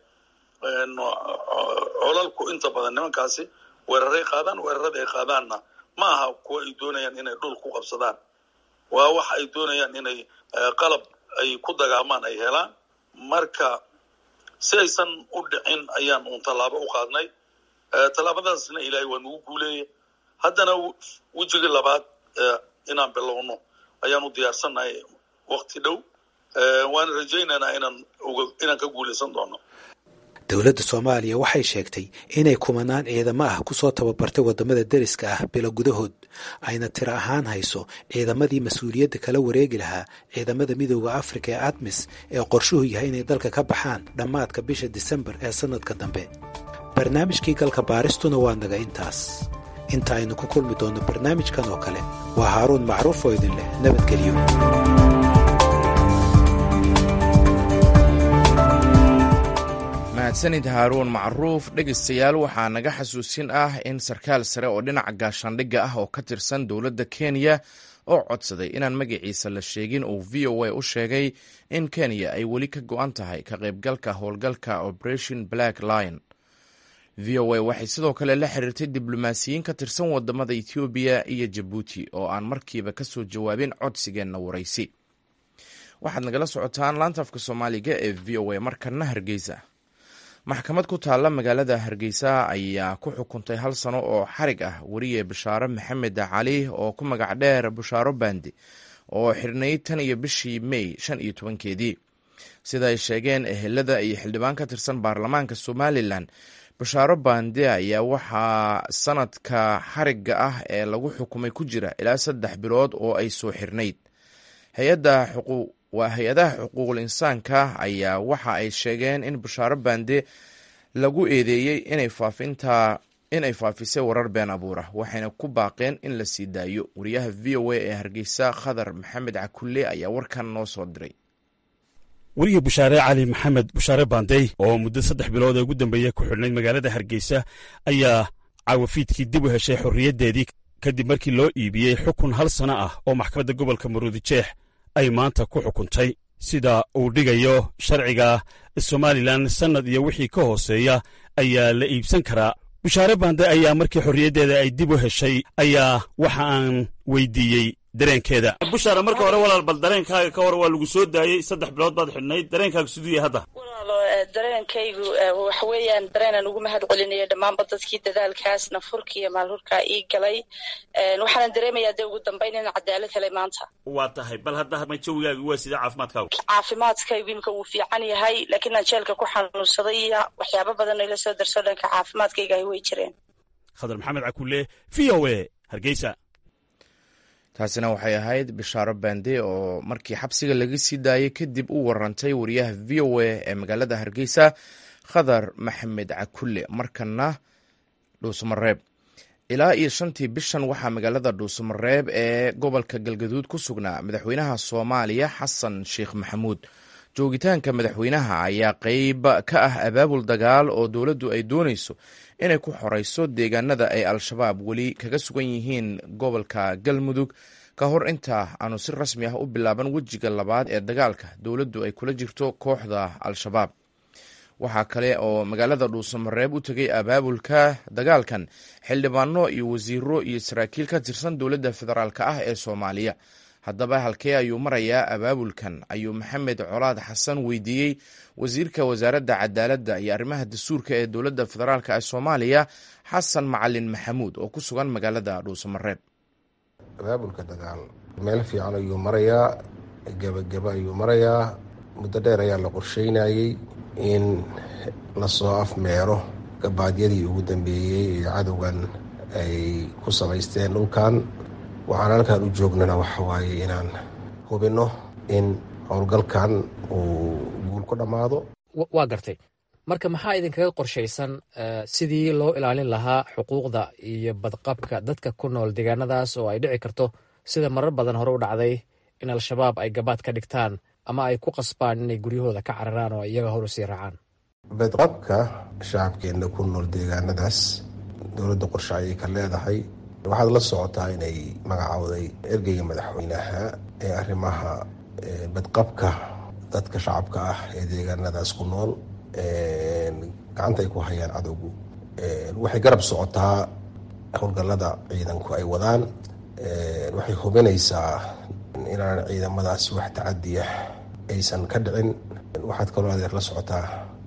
colalku inta badan nimankaasi weeraray qaadaan weerarada ay qaadaanna ma aha kuwa ay doonayaan inay dhul ku qabsadaan waa waxa ay doonayaan inay qalab ay ku dagaamaan ay helaan marka si aysan u dhicin ayaan uun tallaabo u qaadnay tallaabadaasna ilaahay waa nagu guuleeyay haddana wejigii labaad inaan bilowno ayaan u diyaarsannahay wakti dhow waana rajaynaynaa inaan inaan ka guulaysan doono dowladda soomaaliya waxay sheegtay inay kumanaan ciidamo ah kusoo tababartay waddamada deriska ah bilo gudahood ayna tiro ahaan hayso ciidamadii mas-uuliyadda kala wareegi lahaa ciidamada midooda afrika ee admis ee qorshuhu yahay inay dalka ka baxaan dhammaadka bisha disembar ee sannadka dambe barnaamijkii galka baaristuna waa naga intaas inta aynu ku kulmi doonno barnaamijkan oo kale waa haaruun macruuf oo idin leh nabadgelyo mahadsanid haaruun macruuf dhegaystayaal waxaa naga xasuusin ah in sarkaal sare oo dhinaca gaashaandhigga ah oo ka tirsan dowladda kenya oo codsaday inaan magaciisa la sheegin uu v o a u sheegay in kenya ay weli ka go-an tahay ka qaybgalka howlgalka operation black lion v o a waxay sidoo kale la xiriirtay diblomaasiyiin ka tirsan wadamada ethoobiya iyo jabuuti oo aan markiiba ka soo jawaabin codsigeenna waraysi waxaad nagala socotaan laantafka soomaaliga ee v o a markana hargeysa maxkamad ku taalla magaalada hargeysa ayaa ku xukuntay hal sano oo xarig ah weriye bashaare maxamed cali oo ku magac dheer bashaaro bandi oo xirnay tan iyo bishii mey shan iyo tobankeedii sida ay sheegeen ehelada iyo xildhibaan ka tirsan baarlamaanka somalilan bashaaro bandi ayaa waxaa sanadka xarigga ah ee lagu xukumay ku jira ilaa saddex bilood oo ay soo xirnayd hay-adda xuquuq waa hay-adaha xuquuqul insaanka ayaa waxa ay sheegeen in bashaaro bande lagu eedeeyey inay faafinta inay faafisay warar been abuura waxayna ku baaqeen in la sii daayo wariyaha v o a ee hargeysa khadar maxamed cakulle ayaa warkan noo soo diray weriye bushaare cali maxamed bushaare bandey oo muddo saddex bilood ee ugu dambeeya ku xidhnayd magaalada hargeysa ayaa caawafiidkii dib u heshay xorriyaddeedii kadib markii loo iibiyey xukun hal sano ah oo maxkamadda gobolka maruudi jeex ay maanta ku xukuntay sida uu dhigayo sharciga somalilan sannad iyo wixii ka hooseeya ayaa la iibsan karaa bushaare bande ayaa markii xorriyaddeeda ay dib u heshay ayaa waxa aan weydiiyey dareenkeeda bushaare marka hore walaal bal dareenkaaga ka hor waa lagu soo daayey saddex bilood baad xidhnayd dareenkaaga siduu yahay hadda walaalo dareenkaygu waxa weeyaan dareenaan ugu mahad celinayo dhammaanba dadkii dadaalkaas nafurka iyo maalhurkaa ii galay waxaanan dareemayaa dee ugu dambayn inaan cadaalad helay maanta waa tahay bal hadda ma jawigaaga waa sida caafimaadkaagu caafimaadkaygu imika wuu fiican yahay laakiin aan jeelka ku xanuunsaday iyo waxyaabo badan ila soo darso dhanka caafimaadkaygahi way jireen khadar maxamed cakulle v o a hargeysa taasina waxay ahayd bishaaro bande oo markii xabsiga laga sii daayey kadib u warantay wariyaha v o a ee magaalada hargeysa khadar maxamed cakulle markana dhuusamareeb ilaa iyo shantii bishan waxaa magaalada dhuusamareeb ee gobolka galgaduud ku sugnaa madaxweynaha soomaaliya xasan sheekh maxamuud joogitaanka madaxweynaha ayaa qeyb ka ah abaabul dagaal oo dowladdu ay doonayso inay ku xoreyso deegaanada ay al-shabaab weli kaga sugan yihiin gobolka galmudug ka hor inta aanu si rasmi ah u bilaaban wejiga labaad ee dagaalka dowladdu ay kula jirto kooxda al-shabaab waxaa kale oo magaalada dhuusamareeb u tegay abaabulka dagaalkan xildhibaano iyo wasiiro iyo saraakiil ka tirsan dowladda federaalk ah ee soomaaliya haddaba halkee ayuu marayaa abaabulkan ayuu maxamed colaad xasan weydiiyey wasiirka wasaaradda cadaaladda iyo arrimaha dastuurka ee dowladda federaalk ee soomaaliya xasan macalin maxamuud oo ku sugan magaalada dhuusamareeb abaabulka dagaal meel fiican ayuu marayaa gebageba ayuu marayaa muddo dheer ayaa la qorsheynayey in lasoo afmeero gabaadyadii ugu dambeeyey ee cadowgan ay ku samaysteen dhulkan waxaan halkan u joognana waxa waaye inaan hubinno in howlgalkan uu guul ku dhammaado waa gartay marka maxaa idinkaga qorshaysan sidii loo ilaalin lahaa xuquuqda iyo badqabka dadka ku nool deegaanadaas oo ay dhici karto sida marar badan hore u dhacday in al-shabaab ay gabaad ka dhigtaan ama ay ku qasbaan inay guryahooda ka cararaan oo iyaga hor usii raacaan badqabka shacabkeenna ku nool deegaanadaas dowladda qorshe ayay ka leedahay waxaad la socotaa inay magacowday ergeyga madaxweynaha ee arrimaha badqabka dadka shacabka ah ee deegaanadaas ku nool gacanta ay ku hayaan cadowgu waxay garab socotaa howlgallada ciidanku ay wadaan waxay hubinaysaa inaan ciidamadaasi wax tacadiya aysan ka dhicin waxaad kaloo adeer la socotaa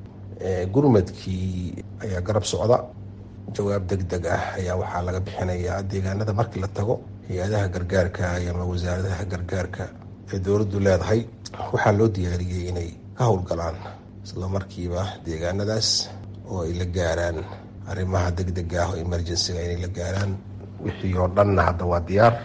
gurmadkii ayaa garab socda jawaab deg deg ah ayaa waxaa laga bixinayaa deegaanada markii la tago hay-adaha gargaarka ama wasaaradaha gargaarka ee dowladdu leedahay waxaa loo diyaariyey inay ka howlgalaan isla markiiba deegaanadaas oo ay la gaaraan arrimaha deg dega ah oo emergencyga inay la gaaraan wixii oo dhanna hadda waa diyaar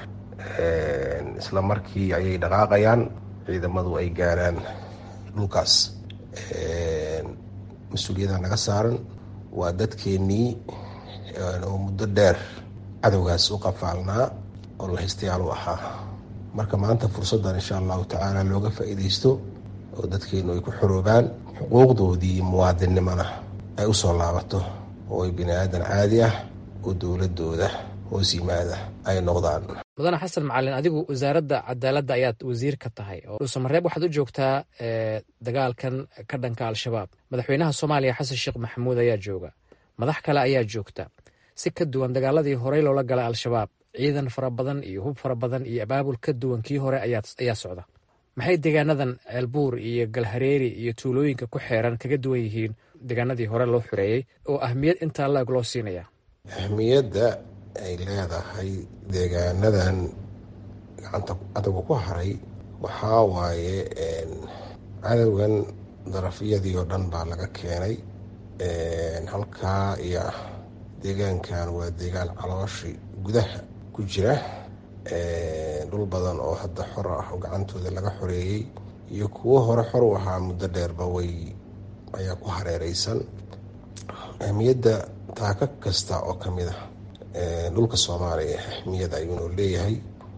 isla markii ayay dhaqaaqayaan ciidamadu ay gaaraan dhulkaas mas-uuliyadda naga saaran waa dadkeennii oo muddo dheer cadowgaas u qafaalnaa oo lahaystayaal u ahaa marka maanta fursaddan insha allahu tacaala looga faa'iidaysto oo dadkeennu ay ku xoroobaan xuquuqdoodii muwaadinnimona ay u soo laabato oo ay bini aadan caadi ah oo dowladooda hoos yimaada ay noqdaan mudane xasan macalin adigu wasaaradda cadaaladda ayaad wasiir ka tahay oo dhuusamareeb waxaad u joogtaa dagaalkan ka dhanka al-shabaab madaxweynaha soomaaliya xasan sheekh maxamuud ayaa jooga madax kale ayaa joogta si ka duwan dagaaladii horey loola galay al-shabaab ciidan fara badan iyo hub fara badan iyo abaabul ka duwan kii hore ayaa socda maxay deegaanadan ceelbuur iyo galhareeri iyo tuulooyinka ku xeeran kaga duwan yihiin deegaanadii hore loo xoreeyey oo ahmiyad intaa laeg loo siinaya ahmiyadda ay leedahay deegaanadan gacanta cadowga ku haray waxaa waaye cadowgan darafyadii oo dhan baa laga keenay halkaa iyo deegaankan waa deegaan calooshi gudaha ku jira dhul badan oo hadda xor ah oo gacantooda laga xoreeyey iyo kuwo hore xor u ahaa muddo dheerba way ayaa ku hareereysan ahmiyadda taaka kasta oo ka mid ah dhulka soomaaliya ahmiyad ayuunuu leeyahay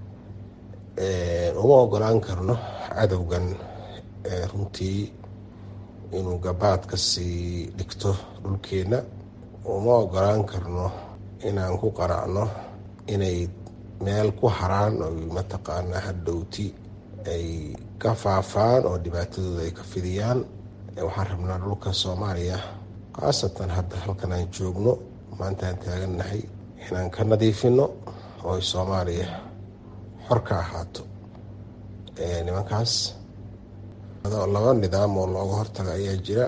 uma ogolaan karno cadowgan runtii inuu gabaad ka sii dhigto dhulkeenna uma ogolaan karno inaan ku qaracno inay meel ku haraan oo mataqaanaa hadhowti ay ka faafaan oo dhibaatadooda ay ka fidiyaan waxaan rabnaa dhulka soomaaliya khaasatan hadda halkan aan joogno maanta aan taagannahay inaan ka nadiifino oo ay soomaaliya xor ka ahaato nimankaas laba nidaam oo looga hortaga ayaa jira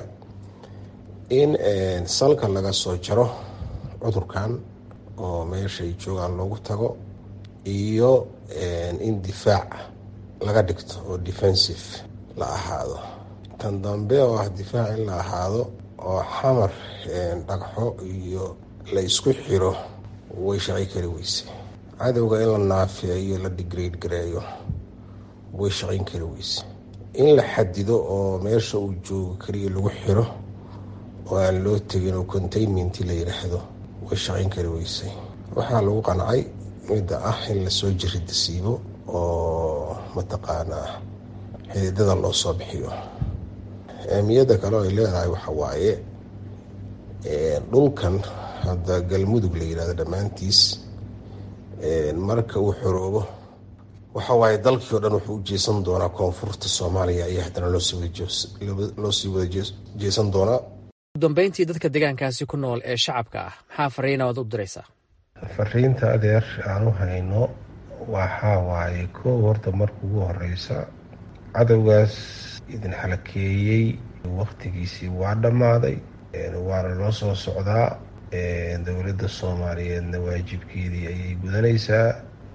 in salka laga soo jaro cudurkan oo meeshay joogaan loogu tago iyo in difaac laga dhigto oo defensive la ahaado tan dambe oo ah difaac in la ahaado oo xamar dhagxo iyo la isku xiro way shaqi kari weyse cadowga in la naafeeyo la digrade gareeyo way shaqayn kari weyse in la xadido oo meesha uu joogo keliya lagu xiro oo aan loo tegin oo containment la yidhaahdo way shaqayn kari weysay waxaa lagu qancay midda ah in lasoo jiridasiibo oo mataqaanaa xididada loo soo bixiyo ahmiyadda kale oo ay leedahay waxa waaye dhulkan hadda galmudug la yidhahdo dhammaantiis marka uu xoroobo waxa waaye dalkii o dhan wuxuu u jeesan doonaa koonfurta soomaaliya ayaa haddana loo sii wada jeesan doonaa udambeyntii dadka deegaankaasi ku nool ee shacabka ah maxaa fariina waad u diraysaa fariinta adeer aan u hayno waxaa waaye koow horta marka ugu horeysa cadowgaas idin xalakeeyey waktigiisii waa dhammaaday waana loo soo socdaa dowladda soomaaliyeedna waajibkeedii ayay gudanaysaa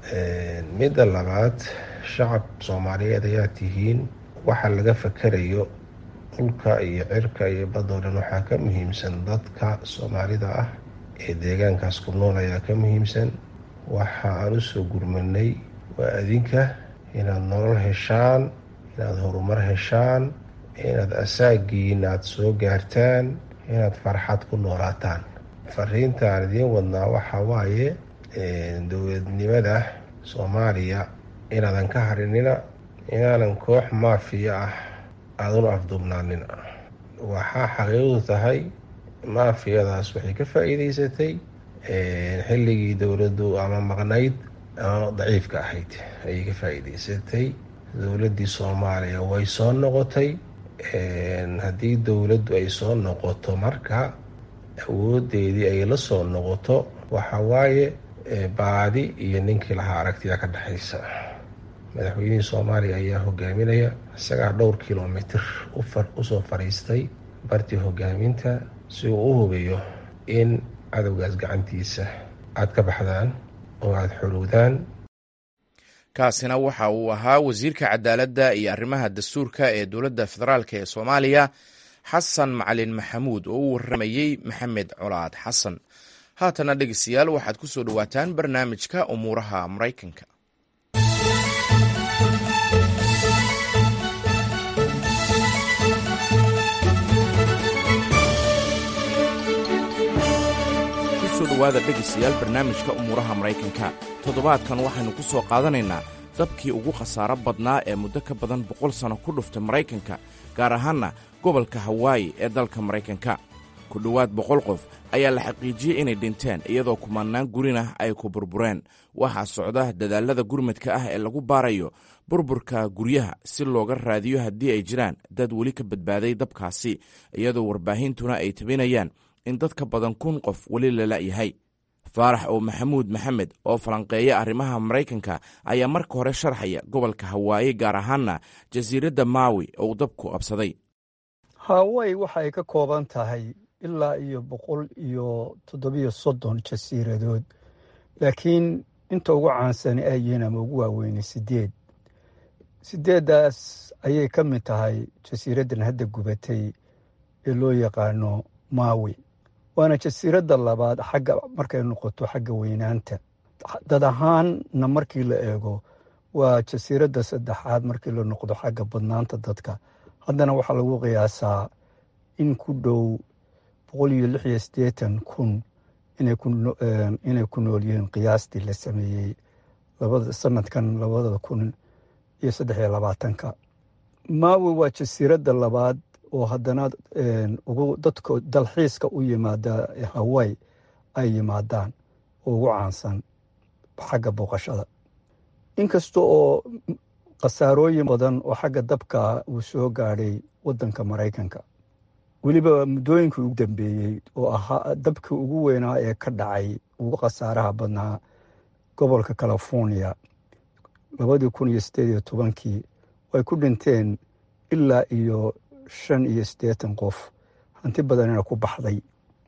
midda labaad shacab soomaaliyeed ayaa tihiin waxa laga fakarayo dhulka iyo cirka iyo badoo dhan waxaa ka muhiimsan dadka soomaalida ah ee deegaankaas ku nool ayaa ka muhiimsan waxa aan u soo gurmanay waa adinka inaad nolol heshaan inaad horumar heshaan inaad asaagiin aad soo gaartaan inaad farxad ku noolaataan fariinta aan idiin wadnaa waxaa waaye dowladnimada soomaaliya inaadan ka harinina inaanan koox maafiya ah aaduna afduubnaanina waxaa xaqiiqdu tahay maafiyadaas waxay ka faa-iideysatay xilligii dowladdu ama maqnayd ama daciifka ahayd ayay ka faa-iideysatay dowladdii soomaaliya way soo noqotay haddii dowladdu ay soo noqoto marka awoodeedii ay la soo noqoto waxa waaye baadi iyo ninkii lahaa aragtida ka dhexaysa madaxweynihii soomaaliya ayaa hogaaminaya isagaa dhowr kilomitr usoo fadhiistay bartii hogaaminta si uu u hubiyo in cadowgaas gacantiisa aad ka baxdaan oo aada xorowdaan kaasina waxa uu ahaa wasiirka cadaaladda iyo arrimaha dastuurka ee dowladda federaalk ee soomaaliya xasan macalin maxamuud oo u waramayey maxamed colaad xasan haatana dhegeystayaal waxaad ku soo dhowaataan barnaamijka umuuraha maraykanka dhowaada dhegaystayaal barnaamijka umuuraha maraykanka toddobaadkan waxaynu ku soo qaadanaynaa dabkii ugu khasaaro badnaa ee muddo ka badan boqol sanno ku dhuftay maraykanka gaar ahaanna gobolka hawaayi ee dalka maraykanka ku dhowaad boqol qof ayaa la xaqiijiyey inay dhinteen iyadoo kumanaan gurinah ay ku burbureen waxaa socda dadaallada gurmadka ah ee lagu baarayo burburka guryaha si looga raadiyo haddii ay jiraan dad weli ka badbaaday dabkaasi iyadoo warbaahintuna ay tabinayaan in dad ka badan kun qof weli la la'yahay faarax oo maxamuud maxamed oo falanqeeya arrimaha maraykanka ayaa marka hore sharxaya gobolka hawaaye gaar ahaanna jasiiradda maawi oo uu dabku qabsaday hawaayi waxay ka kooban tahay ilaa iyo boqol iyo toddobiyo soddon jasiiradood laakiin inta ugu caansani ay yihiin ama ugu waaweynay sideed sideeddaas ayay ka mid tahay jasiiraddan hadda gubatay ee loo yaqaano maawi waana jasiiradda labaad xagga markay noqoto xagga weynaanta dad ahaanna markii la eego waa jasiiradda saddexaad markii la noqdo xagga badnaanta dadka haddana waxaa lagu qiyaasaa in ku dhow boqol iyo lix iyo siddeetan kun inay ku nool yihiin qiyaastii la sameeyey sanadkan labada kun iyo saddex iyo labaatanka maawi waa jasiiradda labaad oo haddana ugu dadka dalxiiska u yimaada haway ay yimaadaan oo ugu caansan xagga booqashada inkasta oo khasaarooyin badan oo xagga dabka uu soo gaadhay waddanka maraykanka weliba muddooyinkii ugu dambeeyey oo ahaa dabkii ugu weynaa ee ka dhacay ugu khasaaraha badnaa gobolka california labadii kun iyo siddeed iyo tobankii ay ku dhinteen ilaa iyo shan iyo siddeetan qof hanti badanina ku baxday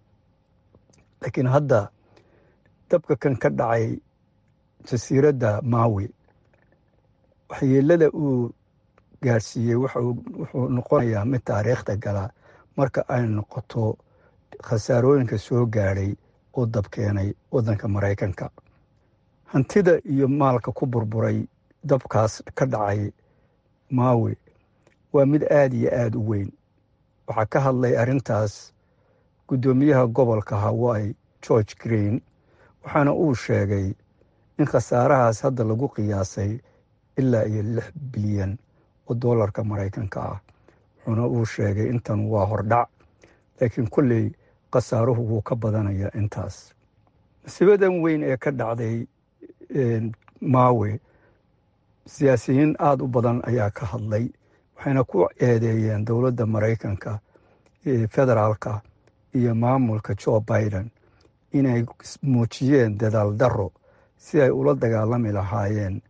laakiin hadda dabka kan ka dhacay jasiiradda maawi waxyeelada uu gaadhsiiyey wuxuu noqonayaa mid taariikhda gala marka ay noqoto khasaarooyinka soo gaadhay oo dabkeenay waddanka maraykanka hantida iyo maalka ku burburay dabkaas ka dhacay maawi waa mid aada iyo aada u weyn waxaa ka hadlay arrintaas guddoomiyaha gobolka hawai george green waxaana uu sheegay in khasaarahaas hadda lagu qiyaasay ilaa iyo lix bilyan oo dollarka maraykanka ah wuxuuna uu sheegay intan waa hordhac laakiin kolley khasaaruhu wuu ka badanayaa intaas masiibadan weyn ee ka dhacday maawe siyaasiyiin aada u badan ayaa ka hadlay waxayna ku eedeeyeen dowladda maraykanka federaalka iyo maamulka joe biden inay muujiyeen dadaal darro si ay ula dagaalami lahaayeen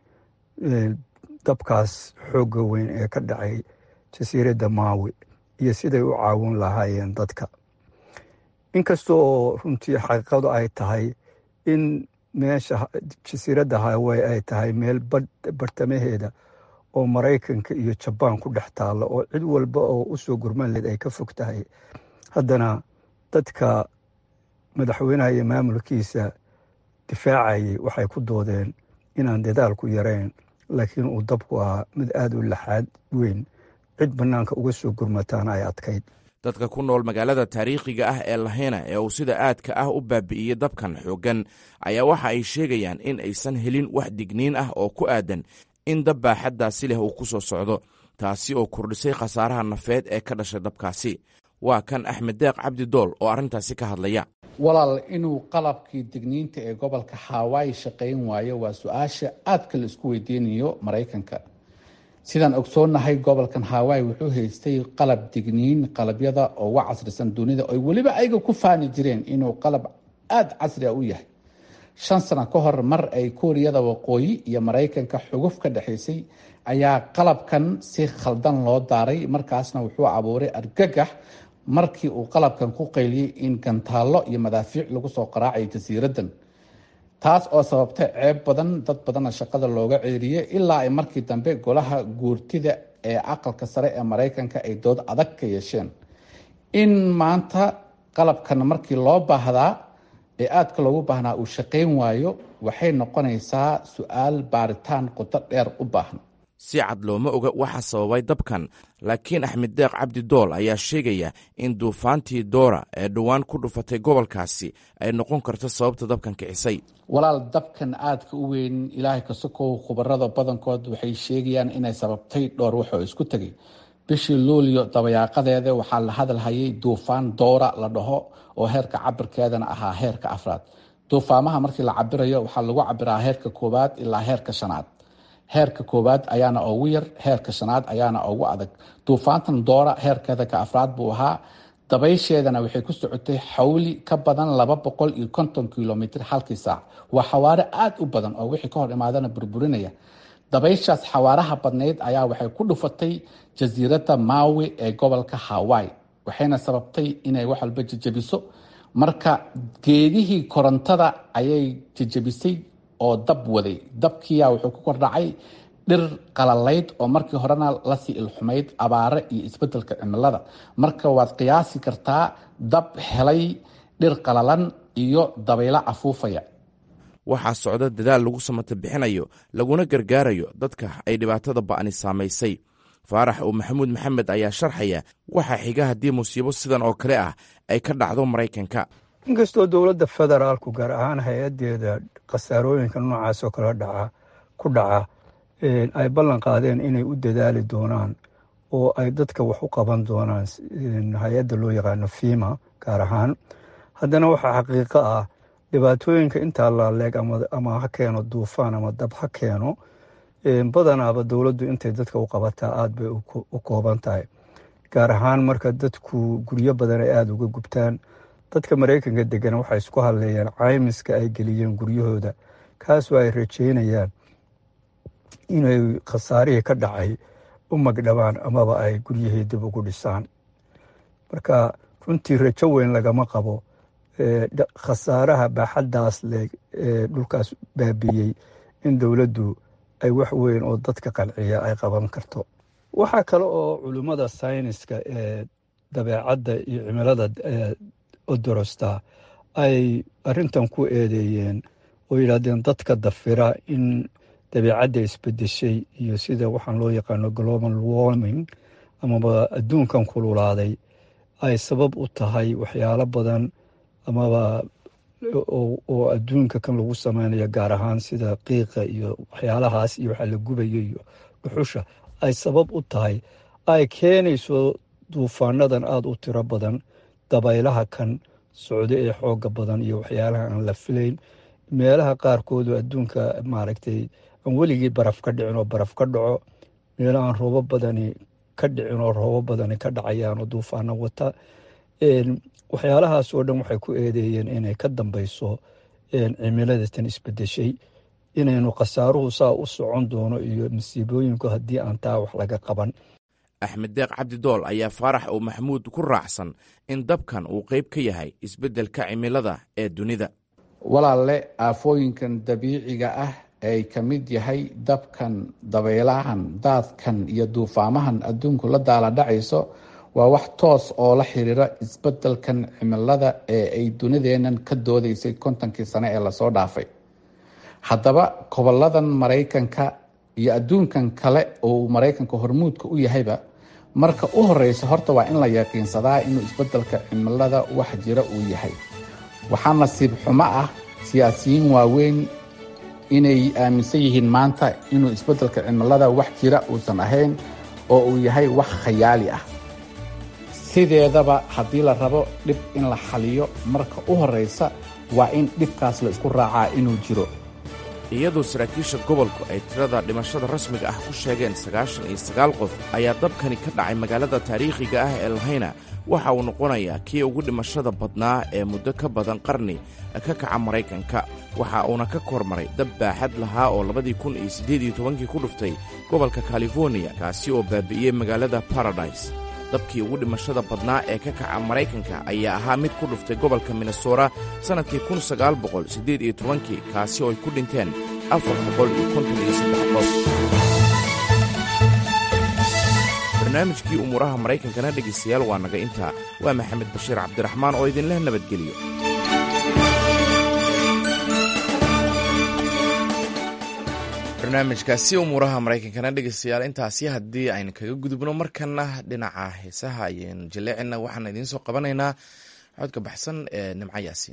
dabkaas xoogga weyn ee ka dhacay jasiiradda maawi iyo siday u caawin lahaayeen dadka inkasta oo runtii xaqiiqadu ay tahay in meesha jasiiradda hawey ay tahay meel bartamaheeda oo maraykanka iyo jabaan ku dhex taalla oo cid walba oo u soo gurman leed ay ka fog tahay haddana dadka madaxweynaha iyo maamulkiisa difaacayay waxay ku doodeen inaan dadaalku yarayn laakiin uu dabku ahaa mid aada u laxaad weyn cid bannaanka uga soo gurmataana ay adkayd dadka ku nool magaalada taariikhiga ah ee lahena ee uu sida aadka ah u baabi'iyey dabkan xooggan ayaa waxa ay sheegayaan in aysan helin wax digniin ah oo ku aadan in dab baaxaddaasi leh uu ku soo socdo taasi oo kordhisay khasaaraha nafeed ee ka dhashay dabkaasi waa kan axmed deeq cabdi dool oo arrintaasi ka hadlaya walaal inuu qalabkii digniinta ee gobolka hawaayi shaqayn waayo waa su-aasha aadka la isku weydiinayo maraykanka sidaan ogsoonnahay gobolkan hawaayi wuxuu haystay qalab digniin qalabyada oo uga casrisan dunida oy weliba ayaga ku faani jireen inuu qalab aada casri a u yahay shan sano ka hor mar ay kuuriyada waqooyi iyo maraykanka xuguf ka dhexaysay ayaa qalabkan si khaldan loo daaray markaasna wuxuu abuuray argagax markii uu qalabkan ku qayliyey in gantaallo iyo madaafiic lagu soo qaraacayo jasiiraddan taas oo sababtay ceeb badan dad badanna shaqada looga ceeriyey ilaa ay markii dambe golaha guurtida ee aqalka sare ee maraykanka ay dood adag ka yeesheen in maanta qalabkan markii loo baahdaa ee aadka loogu baahnaa uu shaqayn waayo waxay noqonaysaa su-aal baaritaan qodo dheer u baahan si cad looma oga waxa sababay dabkan laakiin axmed deeq cabdi dool ayaa sheegaya in duufaantii doora ee dhowaan ku dhufatay gobolkaasi ay noqon karto sababta dabkan kicisay walaal dabkan aadka u weyn ilaahay ka sokow khubarada badankood waxay sheegayaan inay sababtay dhowr wax oo isku tegay bishii luulyo dabayaaqadeeda waxaa la hadalhayay duufaan doora la dhaho oo heerka cabirkeedana ahaa heerka afraad duufaamaha markii la cabirayo waxaa lagu cabiraa heerka koowaad ilaa heerka shanaad heerka koowaad ayaana ugu yar heerka shanaad ayaana ugu adag duufaantan doora heerkeeda ka afraad buu ahaa dabaysheedana waxay ku socotay xawli ka badan laba boqol iyo konton kilomitr halkii saac waa xawaare aada u badan oo wixii ka hor imaadana burburinaya dabayshaas xawaaraha badnayd ayaa waxay ku dhufatay jasiiradda maawi ee gobolka hawaii waxayna sababtay inay wax walba jejebiso marka geedihii korontada ayay jejebisay oo dab waday dabkiya wuxuu ku kordhacay dhir qalalayd oo markii horena lasii ilxumayd abaare iyo isbedelka cimilada marka waad qiyaasi kartaa dab helay dhir qalalan iyo dabaylo afuufaya waxaa socda dadaal lagu samata bixinayo laguna gargaarayo dadka ay dhibaatada ba'ni saamaysay faarax oo maxamuud maxamed ayaa sharxaya waxaa xiga haddii musiibo sidan oo kale ah ay ka dhacdo maraykanka inkastoo dowladda federaalku gaar ahaan hay-adeeda khasaarooyinka noocaas oo kale dhaca ku dhaca ay ballan qaadeen inay u dadaali doonaan oo ay dadka wax u qaban doonaan hay-adda loo yaqaano fima gaar ahaan haddana waxaa xaqiiqo ah dhibaatooyinka intaa laaleeg ama ha keeno duufaan ama dab ha keeno badanaaba dowladdu intay dadka u qabataa aada bay u kooban tahay gaar ahaan marka dadku guryo badan ay aada uga gubtaan dadka maraykanka degan waxay isku hadleeyaan caymiska ay geliyeen guryahooda kaasoo ay rajeynayaan inay khasaarihii ka dhacay u magdhabaan amaba ay guryahii dib ugu dhisaan marka runtii rajo weyn lagama qabo khasaaraha baaxaddaas leeg ee dhulkaas baabiyey in dowladdu ay wax weyn oo dadka qanciya ay qaban karto waxaa kale oo culimmada sayniska ee dabeecadda iyo cimilada odorosta ay arintan ku eedeeyeen oo yidhaahdeen dadka dafira in dabeecadda isbedeshay iyo sida waxaan loo yaqaano global warming amaba adduunkan kululaaday ay sabab u tahay waxyaalo badan amaba oo adduunka kan lagu samaynayo gaar ahaan sida qiiqa iyo waxyaalahaas iyo waxaa la gubayo iyo dhuxusha ay sabab u tahay ay keenayso duufaanadan aada u tiro badan dabaylaha kan socdo ee xooga badan iyo waxyaalaha aan la filayn meelaha qaarkoodu adduunka maaragtay aan weligii baraf ka dhicin oo baraf ka dhaco meelo aan roobo badani ka dhicin oo roobo badani ka dhacayaan oo duufaano wata waxyaalahaas oo dhan waxay ku eedeeyeen inay ka dambeyso cimiladatan isbedeshay inaynu khasaaruhu saa u socon doono iyo masiibooyinku haddii aan taa wax laga qaban axmed deeq cabdi dool ayaa faarax oo maxamuud ku raacsan in dabkan uu qayb ka yahay isbeddelka cimilada ee dunida walaalle aafooyinkan dabiiciga ah ay ka mid yahay dabkan dabaylahan daadkan iyo duufaamahan adduunku la daala dhacayso waa wax toos oo la xiriira isbeddelkan cimilada ee ay dunideennan ka doodaysay kontonkii sane ee lasoo dhaafay haddaba gobolladan maraykanka iyo adduunkan kale oo maraykanka hormuudka u yahayba marka u horeysa horta waa in la yaqiinsadaa inuu isbeddelka cimilada wax jira uu yahay waxaa nasiib xumo ah siyaasiyiin waaweyn inay aaminsan yihiin maanta inuu isbeddelka cimilada wax jira uusan ahayn oo uu yahay wax khayaali ah sideedaba haddii la rabo dhib in la xaliyo marka u horeysa waa in dhibkaas la isku raacaa inuu jiro iyadoo saraakiisha gobolku ay tirada dhimashada rasmiga ah ku sheegeen sagaashan iyo sagaal qof ayaa dabkani ka dhacay magaalada taariikhiga ah ee lahayna waxa uu noqonayaa kii ugu dhimashada badnaa ee muddo ka badan qarni ka kaca maraykanka waxa uuna ka kormaray dab baaxad lahaa oo labadii kun iyo siddeed iyo tobankii ku dhuftay gobolka californiya kaasi oo baabi'iyey magaalada baradise dabkii ugu dhimashada badnaa ee ka kaca maraykanka ayaa ahaa mid ku dhuftay gobolka minnesora sannadkii kun sagaal boqol siddeed iyo tobankii kaasi oo ay ku dhinteen afar boqol iyo konton iyo saddex qof barnaamijkii umuuraha maraykankana dhegaystayaal waa naga intaa waa maxamed bashiir cabdiraxmaan oo idinleh nabadgeliyo barnaamijkaasi umuuraha maraykankana dhegeystayaal intaasi haddii aynu kaga gudubno markana dhinaca heesaha ayaynu jaleecina waxaan idiin soo qabanaynaa codka baxsan ee nimco yaasiin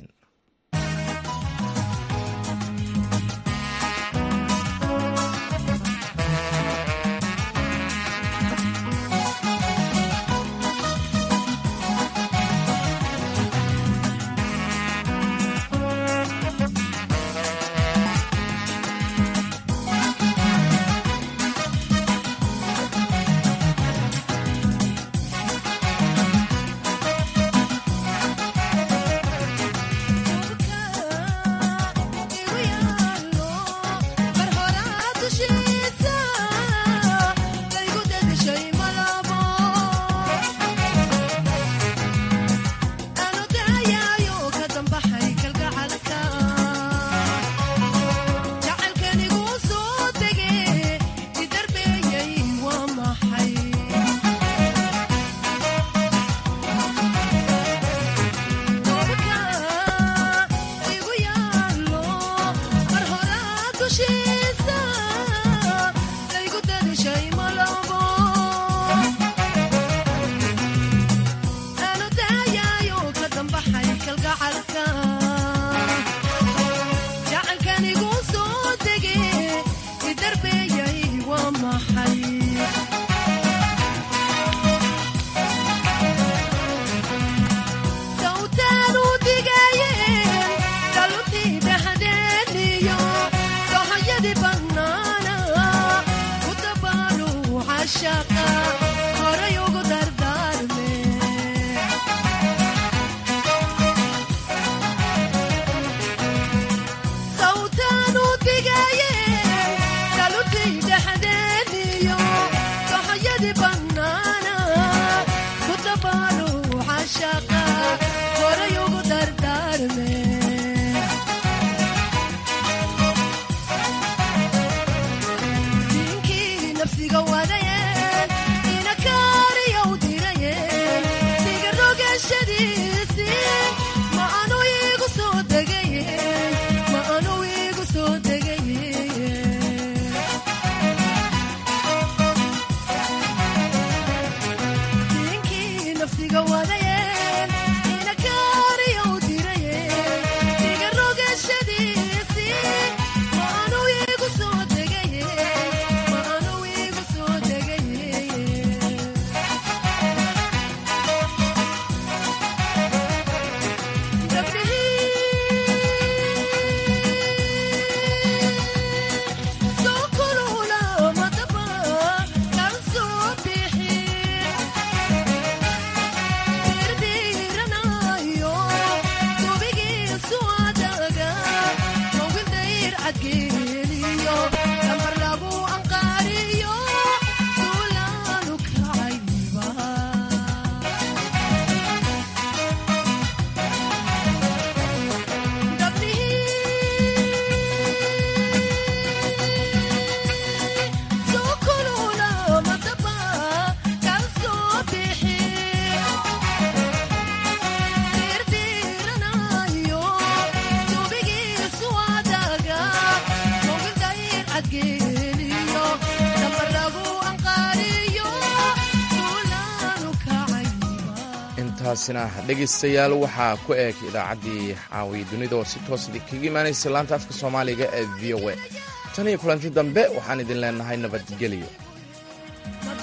taasina dhegaystayaal waxaa ku eeg idaacaddii caawiya dunida oo si toos kaga imaanaysa laanta afka soomaaliga ee v o a tan iyo kulanti dambe waxaan idin leenahay nabadgelyo